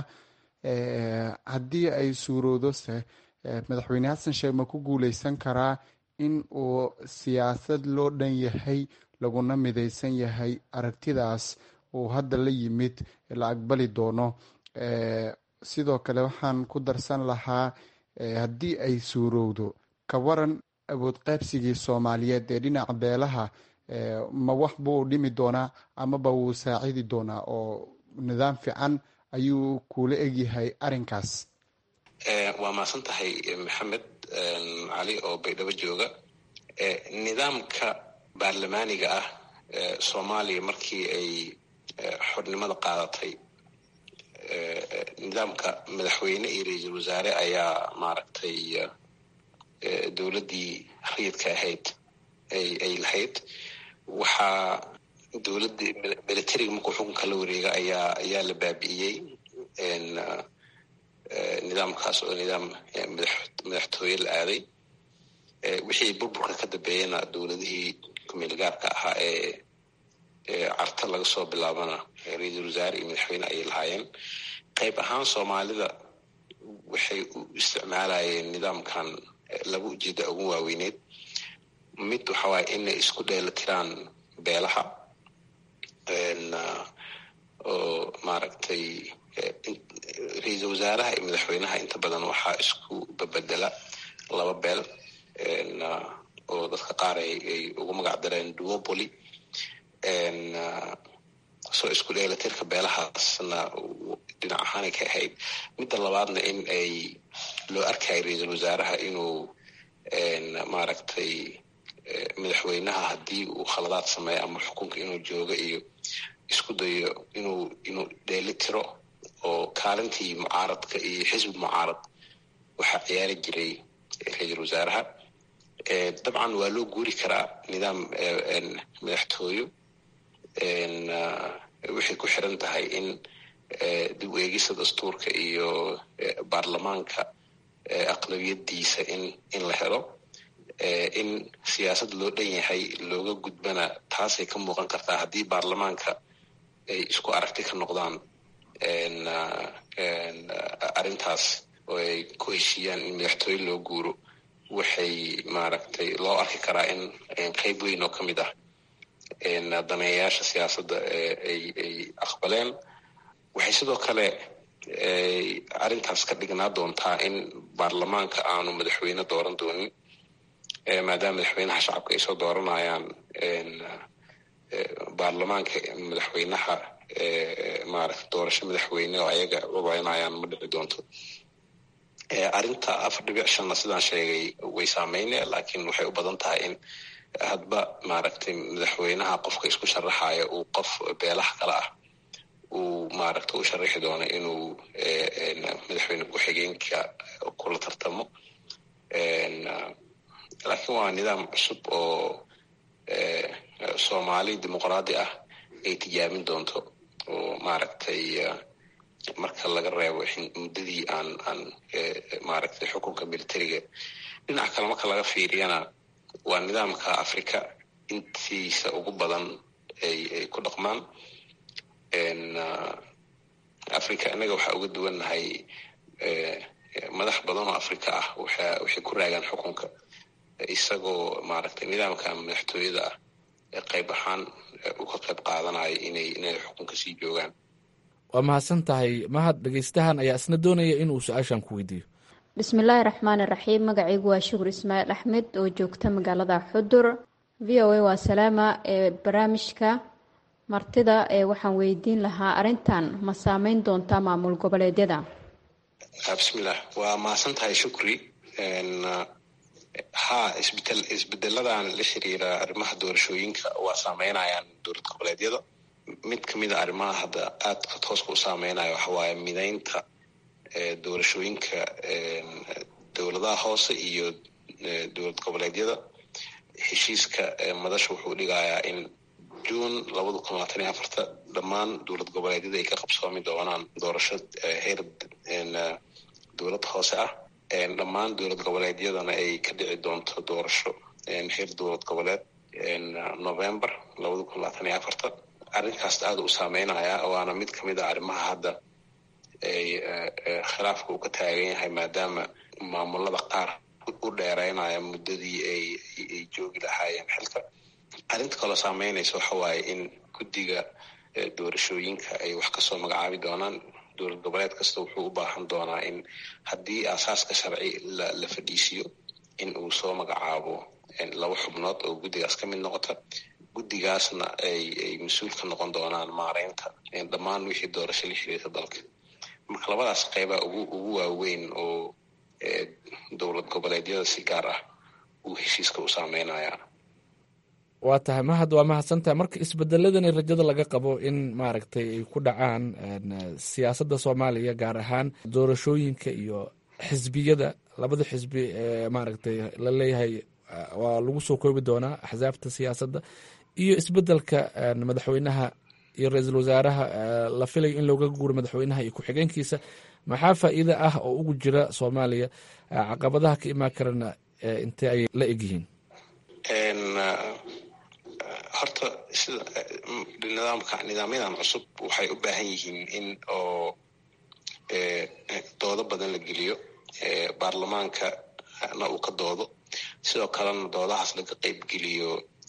haddii ay suurowdo se madaxweyne xasan sheekh ma ku guuleysan karaa in uu siyaasad loo dhan yahay laguna mideysan yahay aragtidaas uu hadda la yimid la aqbali doono sidoo kale waxaan ku darsan lahaa haddii ay suurowdo ka waran awood qaybsigii soomaaliyeed ee dhinaca beelaha ma wax buu dhimi doonaa amaba wuu saacidi doonaa oo nidaam fiican ayuu kula egyahay arrinkaas waa mahadsan tahay maxamed cali oo baydhabo jooga nidaamka baarlamaaniga ah soomaaliya markii ay xornimada qaadatay nidaamka madaxweyne iyo ra-iisul wasaare ayaa maaragtay dowladdii rayidka ahayd ay lahayd waxaa dowladda militariga markuu xukunka la wareega ayaa ayaa la baabi'iyey nidaamkaas oo nidaam madaxtooye la aaday wixii burburka ka dambeeyana dowladihii kumeel gaarka ahaa ee carta laga soo bilaabana ra-iisul wasaare iyo madaxweyne ayay lahaayeen qayb ahaan soomaalida waxay u isticmaalayeen nidaamkan laba ujeeda ugu waaweyneed mid waxa waaye inay isku dheelitiraan beelaha oo maaragtay ra-iisul wasaaraha iyo madaxweynaha inta badan waxaa isku babedela laba beel oo dadka qaar ay ugu magac dareen duopoly soo isku dheelitirka beelahaasna dhinac ahaanay ka ahayd midda labaadna in ay loo arkayo ra-iisul wasaaraha inuu maaragtay madaxweynaha haddii uu khaladaad sameeyo ama xukunka inuu joogo iyo isku dayo inuu inuu dheeli tiro oo kaalintii mucaaradka iyo xisbi mucaarad waxaa ciyaari jiray ra-iisul wasaaraha dabcan waa loo guuri karaa nidaam madaxtooyo waxay ku xiran tahay in dib u eegista dastuurka iyo baarlamaanka aqlabiyadiisa in in la helo in siyaasad loo dhan yahay looga gudbana taasay ka muuqan kartaa haddii baarlamaanka ay isku aragti ka noqdaan arrintaas oo ay ku heshiiyaan in madaxtooye loo guuro waxay maaragtay loo arki karaa in qeyb weyn oo ka mid ah daneeyayaasha siyaasadda ay ay aqbaleen waxay sidoo kale arrintaas ka dhignaa doontaa in baarlamaanka aanu madaxweyne dooran doonin maadaama madaxweynaha shacabka ay soo dooranayaan baarlamaanka madaxweynaha maaragta doorasho madaxweyne oo ayaga ogaynayaan ma dhici doonto arrinta afar dhibic shanna sidaan sheegay way saameyne laakiin waxay u badan tahay in hadba maaragtay madaxweynaha qofka isku sharaxayo uu qof beelaha kale ah uu maaragta u sharaxi doono inuu madaxweyne ku-xigeenka kula tartamo laakiin waa nidaam cusub oo soomaali dimuqraadi ah ay tijaabin doonto oo maaragtay marka laga reebo muddadii aan aan maaragtay xukunka militariga dhinaca kale marka laga fiiriyana waa nidaamka africa intiisa ugu badan ay ay ku dhaqmaan africa innaga waxaa uga duwannahay madax badan oo africa ah waxa waxay ku raagaan xukunka isagoo maaragtay nidaamka madaxtooyada ah ee qayb ahaan uga qayb qaadanayo inay inay xukunka sii joogaan waa mahadsan tahay mahad dhegeystahan ayaa isna doonaya inuu su-aashan ku weydiiyo bismillaahi raxmaani raxiim magacaygu waa shukur ismaaciil axmed oo joogta magaalada xudur v o a waa salaama ee barnaamijka martida ee waxaan weydiin lahaa arrintan ma saameyn doontaa maamul goboleedyada bismillah waa mahadsan tahay shukri ha isbedel isbedeladan la xiriira arrimaha doorashooyinka waa saameynayaan dowlad goboleedyada mid kamid a arrimaha hadda aadka tooska u saameynaya waxa waaye mideynta doorashooyinka dowladaha hoose iyo dowlad goboleedyada heshiiska madasha wuxuu dhigayaa in june labada kun labaatan iyo afarta dhammaan dowlad goboleedyada ay ka qabsoomi doonaan doorasho heer dowlad hoose ah dhammaan dowlad goboleedyadana ay ka dhici doonto doorasho heer dowlad goboleed november labada kun labaatan iyo afarta arrinkaas aada u saameynaya waana mid kamid a arrimaha hadda ay khilaafka uu ka taagan yahay maadaama maamulada qaar u dheereynaya muddadii ay ay joogi lahaayeen xilka arrinta kaloo saameynaysa waxa waaye in guddiga doorashooyinka ay wax kasoo magacaabi doonaan dowlad goboleed kasta wuxuu u baahan doonaa in haddii aasaaska sharci la la fadhiisiyo in uu soo magacaabo laba xubnood oo guddigaas ka mid noqota guddigaasna ay ay mas-uul ka noqon doonaan maareynta dhammaan wixii doorasho la xiriirta dalka marka labadaas qeybaa ugu ugu waaweyn oo dowlad goboleedyada si gaar ah uu heshiiska u saameynaya waa tahay mahad waa mahadsantahay marka isbedeladani rajada laga qabo in maaragtay ay ku dhacaan siyaasadda soomaaliya gaar ahaan doorashooyinka iyo xisbiyada labada xisbi ee maaragtay la leeyahay waa lagu soo koobi doonaa axsaabta siyaasadda iyo isbedelka madaxweynaha iyo ra-iisul wasaaraha la filayo in looga guuro madaxweynaha iyo ku-xigeenkiisa maxaa faa'iida ah oo ugu jira soomaaliya caqabadaha ka imaan karana intee ay la egyihiin horta sida nidaamka nidaamyadan cusub waxay u baahan yihiin in oo doodo badan la geliyo baarlamaanka na uu ka doodo sidoo kalena doodahaas laga qeyb geliyo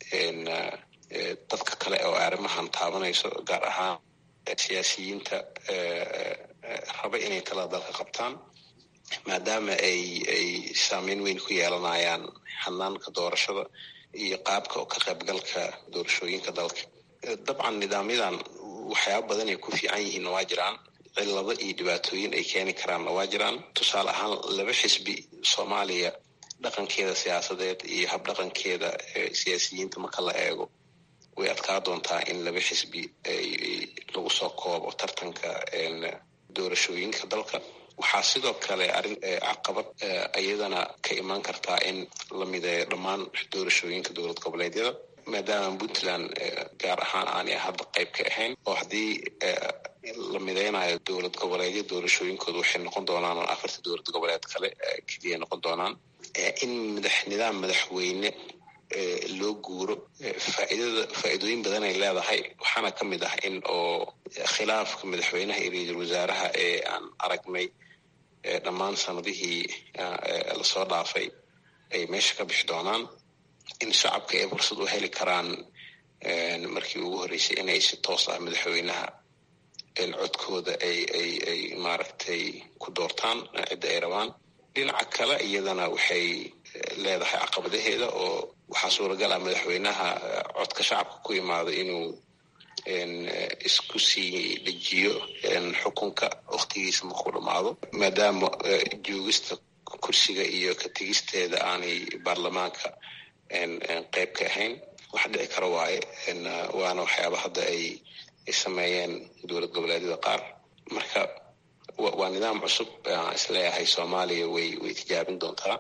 dadka kale oo arrimahan taabanayso gaar ahaan siyaasiyiinta raba inay talada dalka qabtaan maadaama ay ay saameyn weyn ku yeelanayaan hanaanka doorashada iyo qaabka oo ka qaybgalka doorashooyinka dalka dabcan nidaamyadan waxyaaba badan ay ku fiican yihiinna waa jiraan cillado iyo dhibaatooyin ay keeni karaanna waa jiraan tusaale ahaan laba xisbi soomaaliya dhaqankeeda siyaasadeed iyo habdhaqankeeda siyaasiyiinta marka la eego way adkaa doontaa in laba xisbi lagu soo koobo tartanka doorashooyinka dalka waxaa sidoo kale arrin caqabad iyadana ka imaan kartaa in la mideeyo dhammaan doorashooyinka dowlad goboleedyada maadaama puntland gaar ahaan aanay hadda qayb ka ahayn oo haddii la mideynayo dowlad goboleedyo doorashooyinkooda waxay noqon doonaan afarta dowlad goboleed kale keliya noqon doonaan in madax nidaam madaxweyne loo guuro faaidada faa'iidooyin badan ay leedahay waxaana ka mid ah in oo khilaafka madaxweynaha iyo ra-iisul wasaaraha ee aan aragnay dhammaan sanadihii lasoo dhaafay ay meesha ka bixi doonaan in shacabka ay fursad u heli karaan markii ugu horreysay inay si toos ah madaxweynaha codkooda ay ay ay maaragtay ku doortaan cidda ay rabaan dhinaca kale iyadana waxay leedahay caqabadaheeda oo waxaa suuragal ah madaxweynaha codka shacabka ku imaado inuu isku sii dejiyo xukunka waktigiisa markuu dhamaado maadaama joogista kursiga iyo ka tegisteeda aanay baarlamaanka qeyb ka ahayn wax dhici kara waaye waana waxyaaba hadda ay ay sameeyeen dowlad goboleedyada qaar marka waa nidaam cusub aan isleeyahay soomaaliya way way tijaabin doontaa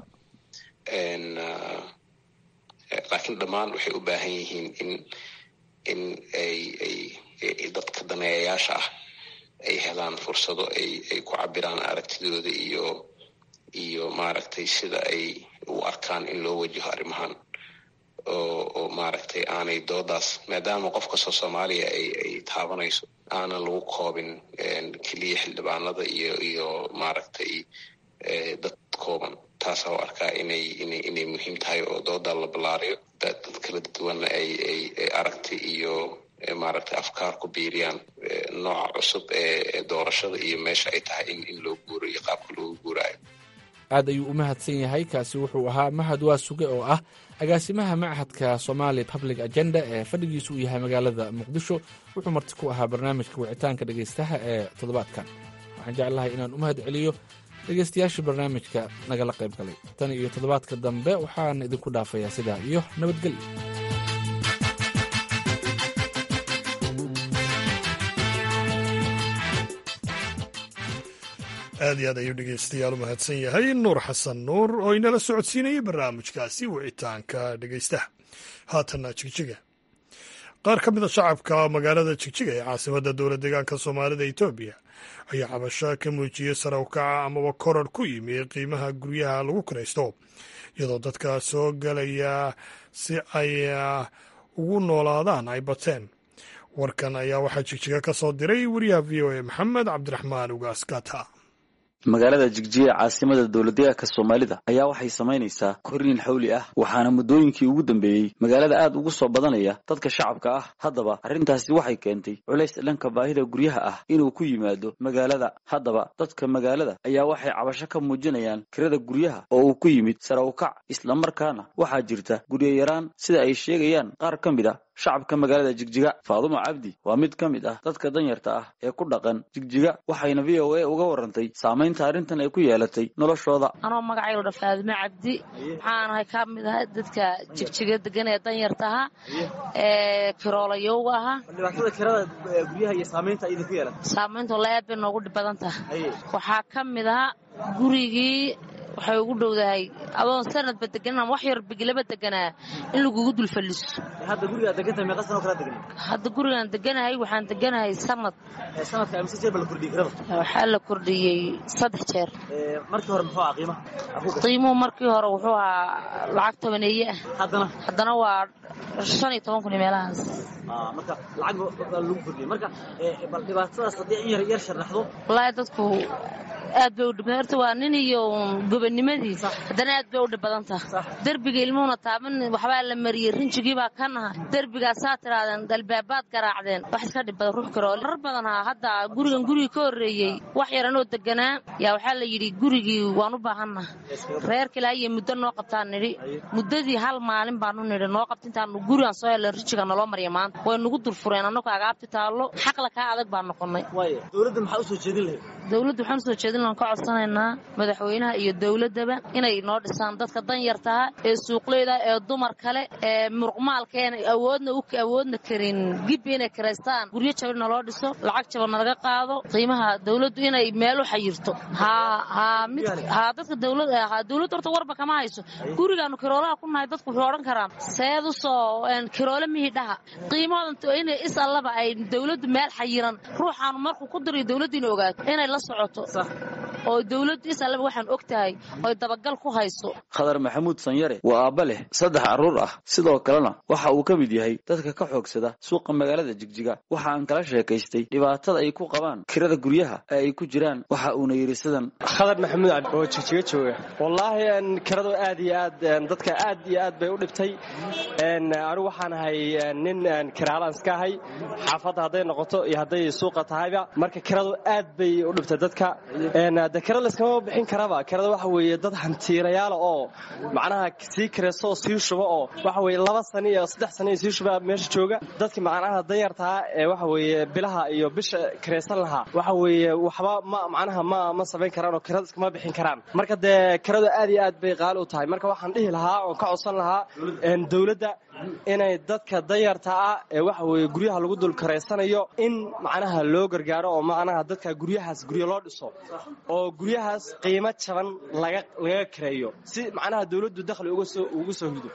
laakiin dhammaan waxay u baahan yihiin in in ay ay dadka daneeyayaasha ah ay helaan fursado ay ay ku cabiraan aragtidooda iyo iyo maaragtay sida ay u arkaan in loo wajaho arrimahan oo maaragtay aanay doodaas maadaama qof kastoo soomaaliya ay ay taabanayso aanan lagu koobin keliya xildhibaanada iyo iyo maaragtay dad kooban taasaa u arkaa inay inay inay muhiim tahay oo dooda la ballaariyo dad kala duwanna ay ay ay aragti iyo maaragtay afkaar ku biiriyaan nooca cusub ee doorashada iyo meesha ay tahay in in loo guuro iyo qaabka loogu guuraayo aad ayuu u mahadsan yahay kaasi wuxuu ahaa mahad waa suge oo ah agaasimaha machadka somali public agenda ee fadhigiisu uu yahay magaalada muqdisho wuxuu marti ku ahaa barnaamijka wicitaanka dhegaystaha ee toddobaadkan waxaan jeclahay inaan u mahad celiyo dhegaystayaasha barnaamijka nagala qayb galay tan iyo toddobaadka dambe waxaan idinku dhaafayaa sidaa iyo nabadgelyo aad iyo aad ayuu dhegeystayaal u mahadsan yahay nuur xasan nuur oo inala socodsiinayay barnaamijkaasi wicitaanka dhegeystaha haatanna jigjiga qaar ka mida shacabka magaalada jigjiga ee caasimadda dowlad deegaanka soomaalida etoobiya ayaa cabasho ka muujiyey sare u kaca amaba koror ku yimi qiimaha guryaha lagu kiraysto iyadoo dadka soo gelaya si ay ugu noolaadaan ay bateen warkan ayaa waxaa jigjiga ka soo diray wariyaha v o a maxamed cabdiraxmaan ugaaskata magaalada jigjiga caasimada dowladdeegaanka soomaalida ayaa waxay samaynaysaa korniin xawli ah waxaana muddooyinkii ugu dambeeyey magaalada aad ugu soo badanaya dadka shacabka ah haddaba arrintaasi waxay keentay culays dhanka baahida guryaha ah inuu ku yimaado magaalada haddaba dadka magaalada ayaa waxay cabasho ka muujinayaan kirada guryaha oo uu ku yimid sare ukac islamarkaana waxaa jirta guryo yaraan sida ay sheegayaan qaar ka mid a shacabka magaalada jigjiga faadumo cabdi waa mid ka mid ah dadka danyarta ah ee ku dhaqan jigjiga waxayna v o a uga warantay saamaynta arrintan ay ku yeelatay noloshooda anoo magacaygu dha faadumo cabdi waxaanahay ka mid ahay dadka jigjiga degan ee danyarta ahaa ee kiroolayowga ahaa dhibaatada kirada guryaha iyo saamaynta idinku yeelata saamaynta wallaahi aad bay noogu dhib badan tahay waxaa ka mid ahaa gurigii waxay ugu dhowdahay adoon sanadba deganan ama wax yar bigilaba deganaa in lagugu dulfalliso hadda gurigaa degantahay meeqa sanoo kala degan hadda gurigaan deganahay waxaan deganahay sanad sanadka mise jeer ba la kordhiyey kirada waxaa la kordhiyey saddex jeer markii hore muxuu ahaa qiimaha qiimuhu markii hore wuxuu ahaa lacag tobaneeye ah haddana haddana waa shan iyo toban kun iyo meelahaas marka lacag lagu kordhiyey marka bal dhibaatadaas haddii in yar yar sharaxdo wallaahi dadku aad bay u dhib horta waa nin iyo gobonnimadiisa haddana aad bay u dhib badan taha derbiga ilmuhuna taaban waxbaa la mariyey rinjigii baa ka nahay derbigaasaa tidhaahdeen dalbaabaad garaacdeen wax iska dhib badan ruux karoole rar badan haa hadda gurigan gurigii ka horreeyey wax yaranoo deganaa yaa waxaa la yidhi gurigii waan u baahannaha reerka ilaa iyo muddo noo qabtaan nidhi muddadii hal maalin baanu nidhi noo qabta intaanu gurigaan soo hellan rinjiga naloo mariya maanta way nugu durfureen annagoo agaabti taallo xaqla kaa adag baan noqonnay dowladda maxaa usoo jeedin lahayd dowladda waxaan usoo jeedin lahan ka codsanaynaa madaxweynaha iyo dowladdaba inay noo dhisaan dadka danyartaha ee suuqleyda ee dumar kale ee muruqmaalka een awoodna u awoodna karin gibbi inay kiraystaan guryo jaban naloo dhiso lacag jaban nalaga qaado qiimaha dowladdu inay meel u xayirto haa haa mid haa dadka dowlad haa dowladda horta warba kama hayso gurigaanu kiroolaha ku nahay dadku wuxuu odhan karaan seed u soo kiroole mihii dhaha qiimahooda inay is allaba ay dowladdu meel xayiran ruuxaanu markuu ku dirayo dowladdu inay ogaato inay la socoto oo dowladdu is allaba waxaan og tahay oy dabagal ku hayso khadar maxamuud sanyare waa aabba leh saddex carruur ah sidoo kalena waxa uu ka mid yahay dadka ka xoogsada suuqa magaalada jigjiga waxa aan kala sheekaystay dhibaatada ay ku qabaan kirada guryaha ee ay ku jiraan waxa uuna yidhi sidan khadar maxamuud cabdi oo jigjiga jooga wallaahi kiradu aad iyo aad dadka aad iyo aad bay u dhibtay anigu waxaan ahay nin kiraalaan iska ahay xaafadda hadday noqoto iyo hadday suuqa tahayba marka kiradu aad bay u dhibtay dadka de kira layskama bixin karaba kirada waxa weeye dad hantiirayaala oo macnaha sii kirayso oo sii shuba oo waxa weye laba sano iyo saddex sano iyo sii shuba meesha jooga dadki macnaha danyartaa ee waxa weeye bilaha iyo bisha kiraysan lahaa waxa weeye waxba ma macnaha ma ma samayn karaan oo kirada iskama bixin karaan marka dee kiradu aad iyo aad bay qaali u tahay marka waxaan dhihi lahaa oon ka codsan lahaa dowladda inay dadka danyarta ah ee waxa weeye guryaha lagu dul karaysanayo in macnaha loo gargaaro oo macnaha dadka guryahaas guryo loo dhiso oo guryahaas qiimo jaban laga laga kareeyo si macnaha dowladdu dakhli uga soo ugu soo hido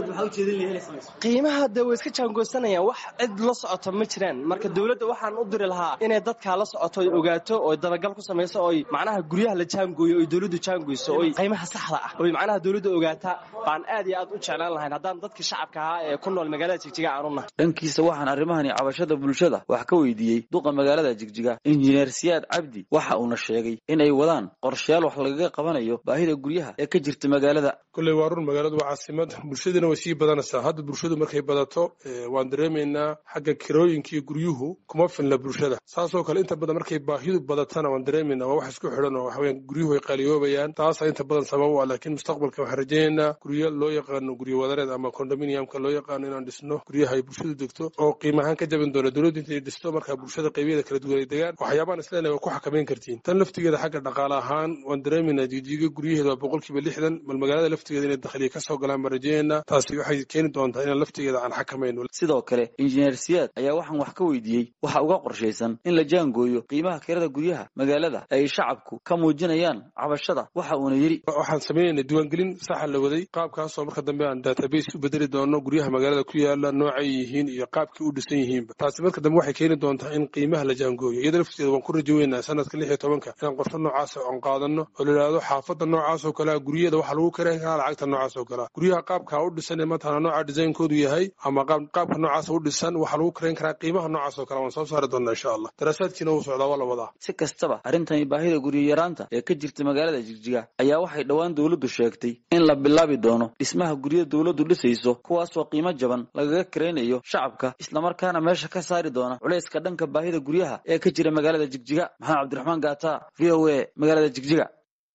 qiimaha dee way iska jaangoosanayaan wax cid la socoto ma jiraan marka dowladda waxaan u diri lahaa inay dadkaa la socoto oy ogaato oo dabagal ku samayso oy macnaha guryaha la jaangooyo oy dowladdu jaangoyso oy qiimaha saxda ah oy macnaha dowladda ogaata baan aad iyo aad u jeclaan lahayn haddaan dadka shacabka ahaa ee ku nool magaalada jigjiga aan u nahay dhankiisa waxaan arrimahani cabashada bulshada wax ka weydiiyey duqa magaalada jigjiga injineer siyaad cabdi waxa uuna sheegay in ay wadaan qorshayaal wax lagaga qabanayo baahida guryaha ee ka jirta magaalada kolley waa run magaaladu waa caasimad bulshadina way sii badanaysaa hadda bulshadu markay badato waan dareemaynaa xagga kirooyinka iyo guryuhu kuma filna bulshada saasoo kale inta badan markay baahidu badatana waan dareemaynaa waa wax isku xidhan oo waxaweyaan guryuhu way qaaliyoobayaan taasa inta badan sabab u ah laakiin mustaqbalka waxaan rajaynaynaa guryo loo yaqaano guryo wadareed ama condominiumka loo yaqaano inaan dhisno guryaha ay bulshadu degto oo qiimahaan ka jaban doona dowladdu intay dhisto markaa bulshada qaybyada kala duwan ay degaan waxyaabaan isleenahay waa ku xakamayn kartiin tan laftigeeda xagga dhaqaale ahaan waan dareemaynaa jijiga guryaheeda waa boqolkiiba lixdan bal magaalada laftigeeda inay dakhliya ka soo galaan baan rajaynaynaa taasi waxay keeni doontaa inaan laftigeeda aan xakamayno sidoo kale injineer siyaad ayaa waxaan wax ka weydiiyey waxa uga qorshaysan in la jaangooyo qiimaha kirada guryaha magaalada ay shacabku ka muujinayaan cabashada waxa uuna yidhi waxaan samaynaynaa diiwaangelin saxa la waday qaabkaasoo marka dambe aan database u bedeli doono guryaha magaalada ku yaala noocay yihiin iyo qaabkii u dhisan yihiinba taasi marka dambe waxay keeni doontaa in qiimaha la jaangooyo iyada lafteeda waan ku rajaweynaa sanadka lix iyo tobanka inaan qorshe noocaas aan qaadano oo la yidhaahdo xaafadda noocaas oo kalea guryaheeda waxaa lagu karayn karaa lacagta noocaas oo kalea guryaha qaabka u dhisan ee mataqana nooca designkoodu yahay ama qaabka noocaas u dhisan waxaa lagu karayn karaa qiimaha noocaas oo kale waan soo saari doonaa insha allah daraasaadkiina wuu socdaa waa la wadaa si kastaba arrintani baahida guryo yaraanta ee ka jirta magaalada jigjiga ayaa waxay dhowaan dowladdu sheegtay in la bilaabi doono dhismaha guryo dowladdu dhisayso kuwaasoo qiimo jaban lagaga karaynayo shacabka islamarkaana meesha ka saari doona culayska dhanka baahida guryaha ee ka jira magaalada jigjiga maxamed cabdiraxmaan gaata v o a magaalada jigjiga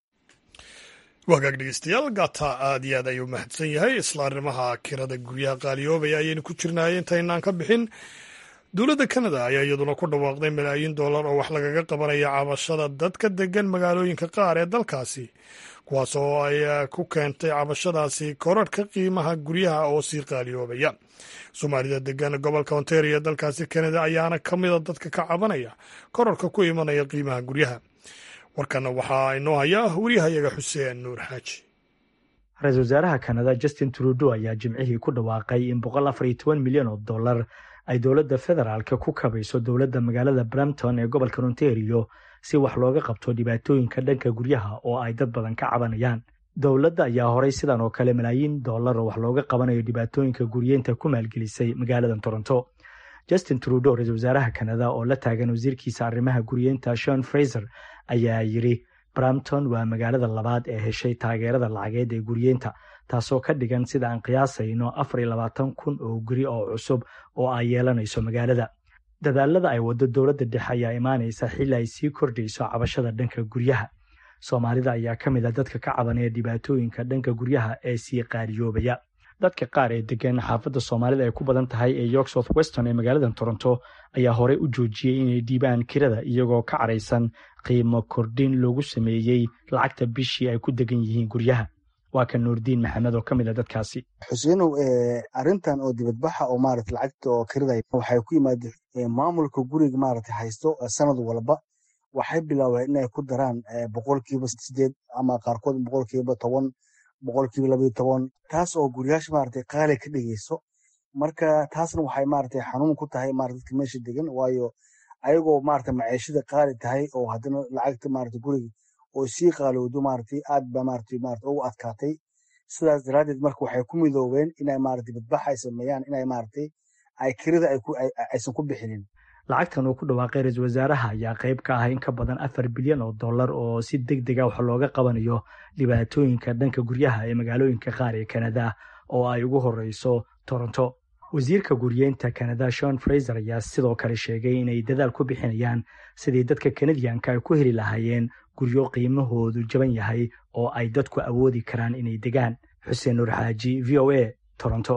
wagaag dhegeystayaal gata aad iyo aad ayuu mahadsan yahay isla arrimaha kirada guryaha qaaliyoobaya ayaynu ku jirnaay intaynaan ka bixin dowladda kanada ayaa iyaduna ku dhawaaqday malaayiin dollar oo wax lagaga qabanaya cabashada dadka degan magaalooyinka qaar ee dalkaasi kuwaas oo ay ku keentay cabashadaasi korarhka qiimaha guryaha oo sii qaaliyoobaya soomaalida degan gobolka ontario ee dalkaasi kanada ayaana ka mida dadka ka cabanaya korarhka ku imanaya qiimaha guryaha warkana waxaa inoo hayaa wariyahayaga xuseen nuur xaaji ra-iisul wasaaraha kanada justin trudeau ayaa jimcihii ku dhawaaqay in boqol afar iyo toban milyan oo dollar ay dowladda federaalka ku kabayso dowladda magaalada brampton ee gobolka ontario si wax looga qabto dhibaatooyinka dhanka guryaha oo ay dad badan ka cabanayaan dowladda ayaa horay sidan oo kale malaayiin dollar oo wax looga qabanayo dhibaatooyinka guryeynta ku maalgelisay magaalada toronto justin trudeau ra-iisul wasaaraha kanada oo la taagan wasiirkiisa arrimaha guryeynta shon fraser ayaa yidhi brampton waa magaalada labaad ee heshay taageerada lacageed ee guryeynta taasoo ka dhigan sida aan qiyaasayno afar iyo labaatan kun oo guri oo cusub oo ay yeelanayso magaalada dadaalada ay waddo dowladda dhexe ayaa imaanaysa xilli ay sii kordhayso cabashada dhanka guryaha soomaalida ayaa ka mid a dadka ka cabanaya dhibaatooyinka dhanka guryaha ee sii qaaliyoobaya dadka qaar ee degan xaafadda soomaalida ay ku badan tahay ee york south weston ee magaalada toronto ayaa horey u joojiyey inay dhiibaan kirada iyagoo ka caraysan qiimo kordhin loogu sameeyey lacagta bishii ay ku degan yihiin guryaha waa kan nuurdiin maxamed oo ka mid a dadkaasi xuseenow arrintan oo dibadbaxa oo maarata lacagta oo kirada waxay ku yimaada maamulka guriga maarata haysto sanad walba waxay bilaabeen inay ku daraan boqolkiiba sideed ama qaarkood boqolkiiba toban boqolkiiba labayo toban taas oo guryaasha maarata qaali ka dhigayso marka taasna waxay maarata xanuun ku tahay maarata dadka meesha degan waayo ayagoo maarata maciishada qaali tahay oo haddana lacagta maarata guriga oo sii qaalowdo maarata aad ba maarata maarata ugu adkaatay sidaas daraaddeed marka waxay ku midoobeen inay maarata dibadbax ay sameeyaan inay maarata ay kirada aysan ku bixinin lacagtan uu ku dhawaaqay ra-iisul wasaaraha ayaa qayb ka ah in ka badan afar bilyan oo dollar oo si deg dega wax looga qabanayo dhibaatooyinka dhanka guryaha ee magaalooyinka qaar ee kanada oo ay ugu horeyso toronto wasiirka guryeynta kanada shon fraser ayaa sidoo kale sheegay inay dadaal ku bixinayaan sidii dadka kanadiyanka ay ku heli lahaayeen guryo qiimahoodu jaban yahay oo ay dadku awoodi karaan inay degaan xuseen nuur xaaji v o a toronto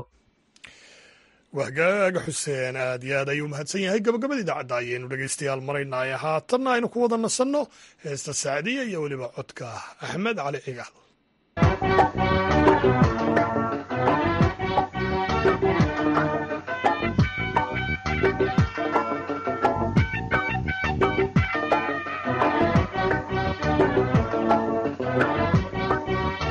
wahgaaga xuseen aad iyo aad ayuu mahadsan yahay gabagabada idaacadda ayaynu dhegaystayaal maraynaaye haatanna aynu ku wada nasanno heesta sacdiya iyo weliba codka axmed cali cigaal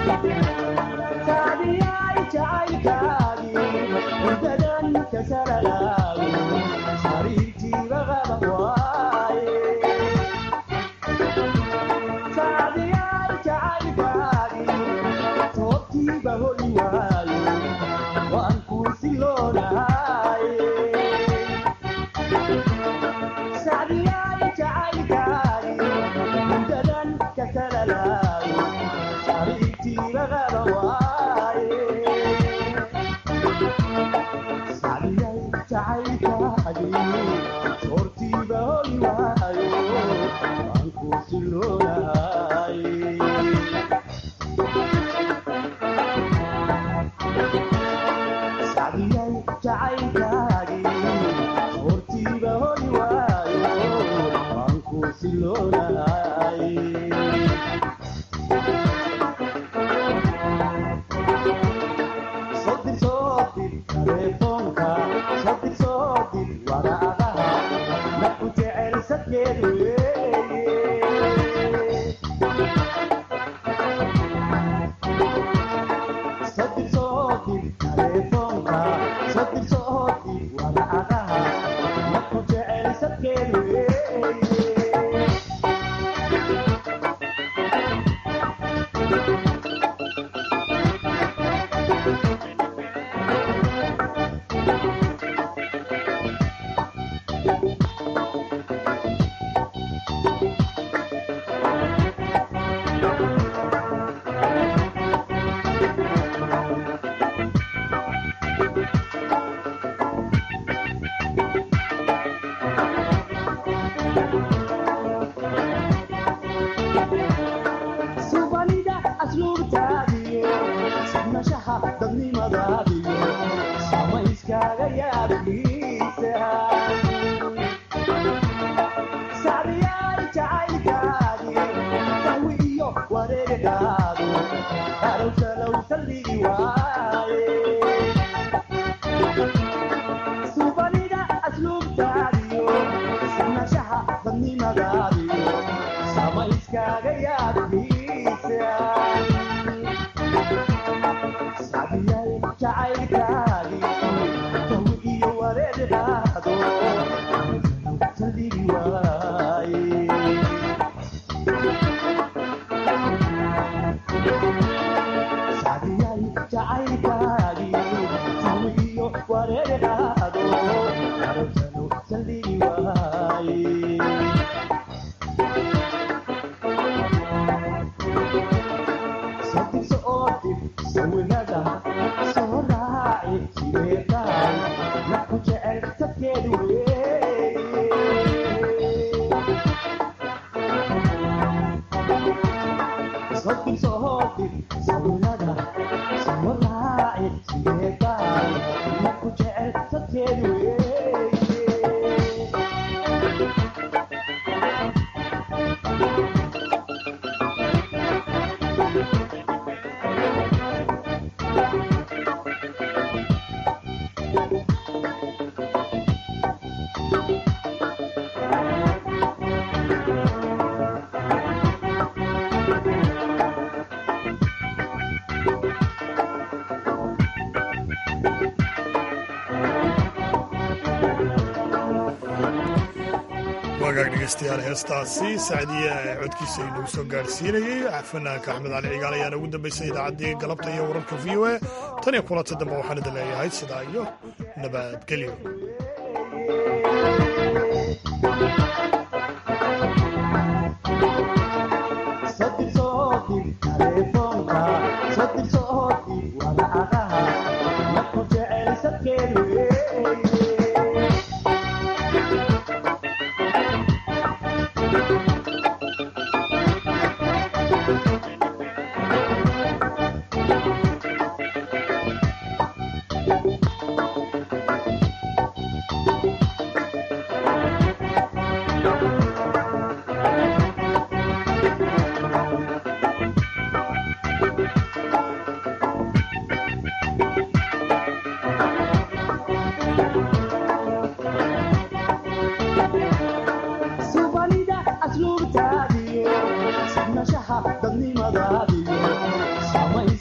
wagaag dhegeystayaal heestaasi sacdiya ee codkiisa inagu soo gaadhsiinayey fanaanka axmed cali cigaal ayaana ugu dambaysay idaacaddii galabta iyo wararka v o a tan iyo kulanta dambe waxaan idin leeyahay sidaa iyo nabadgelyo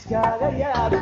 iskaaga yaab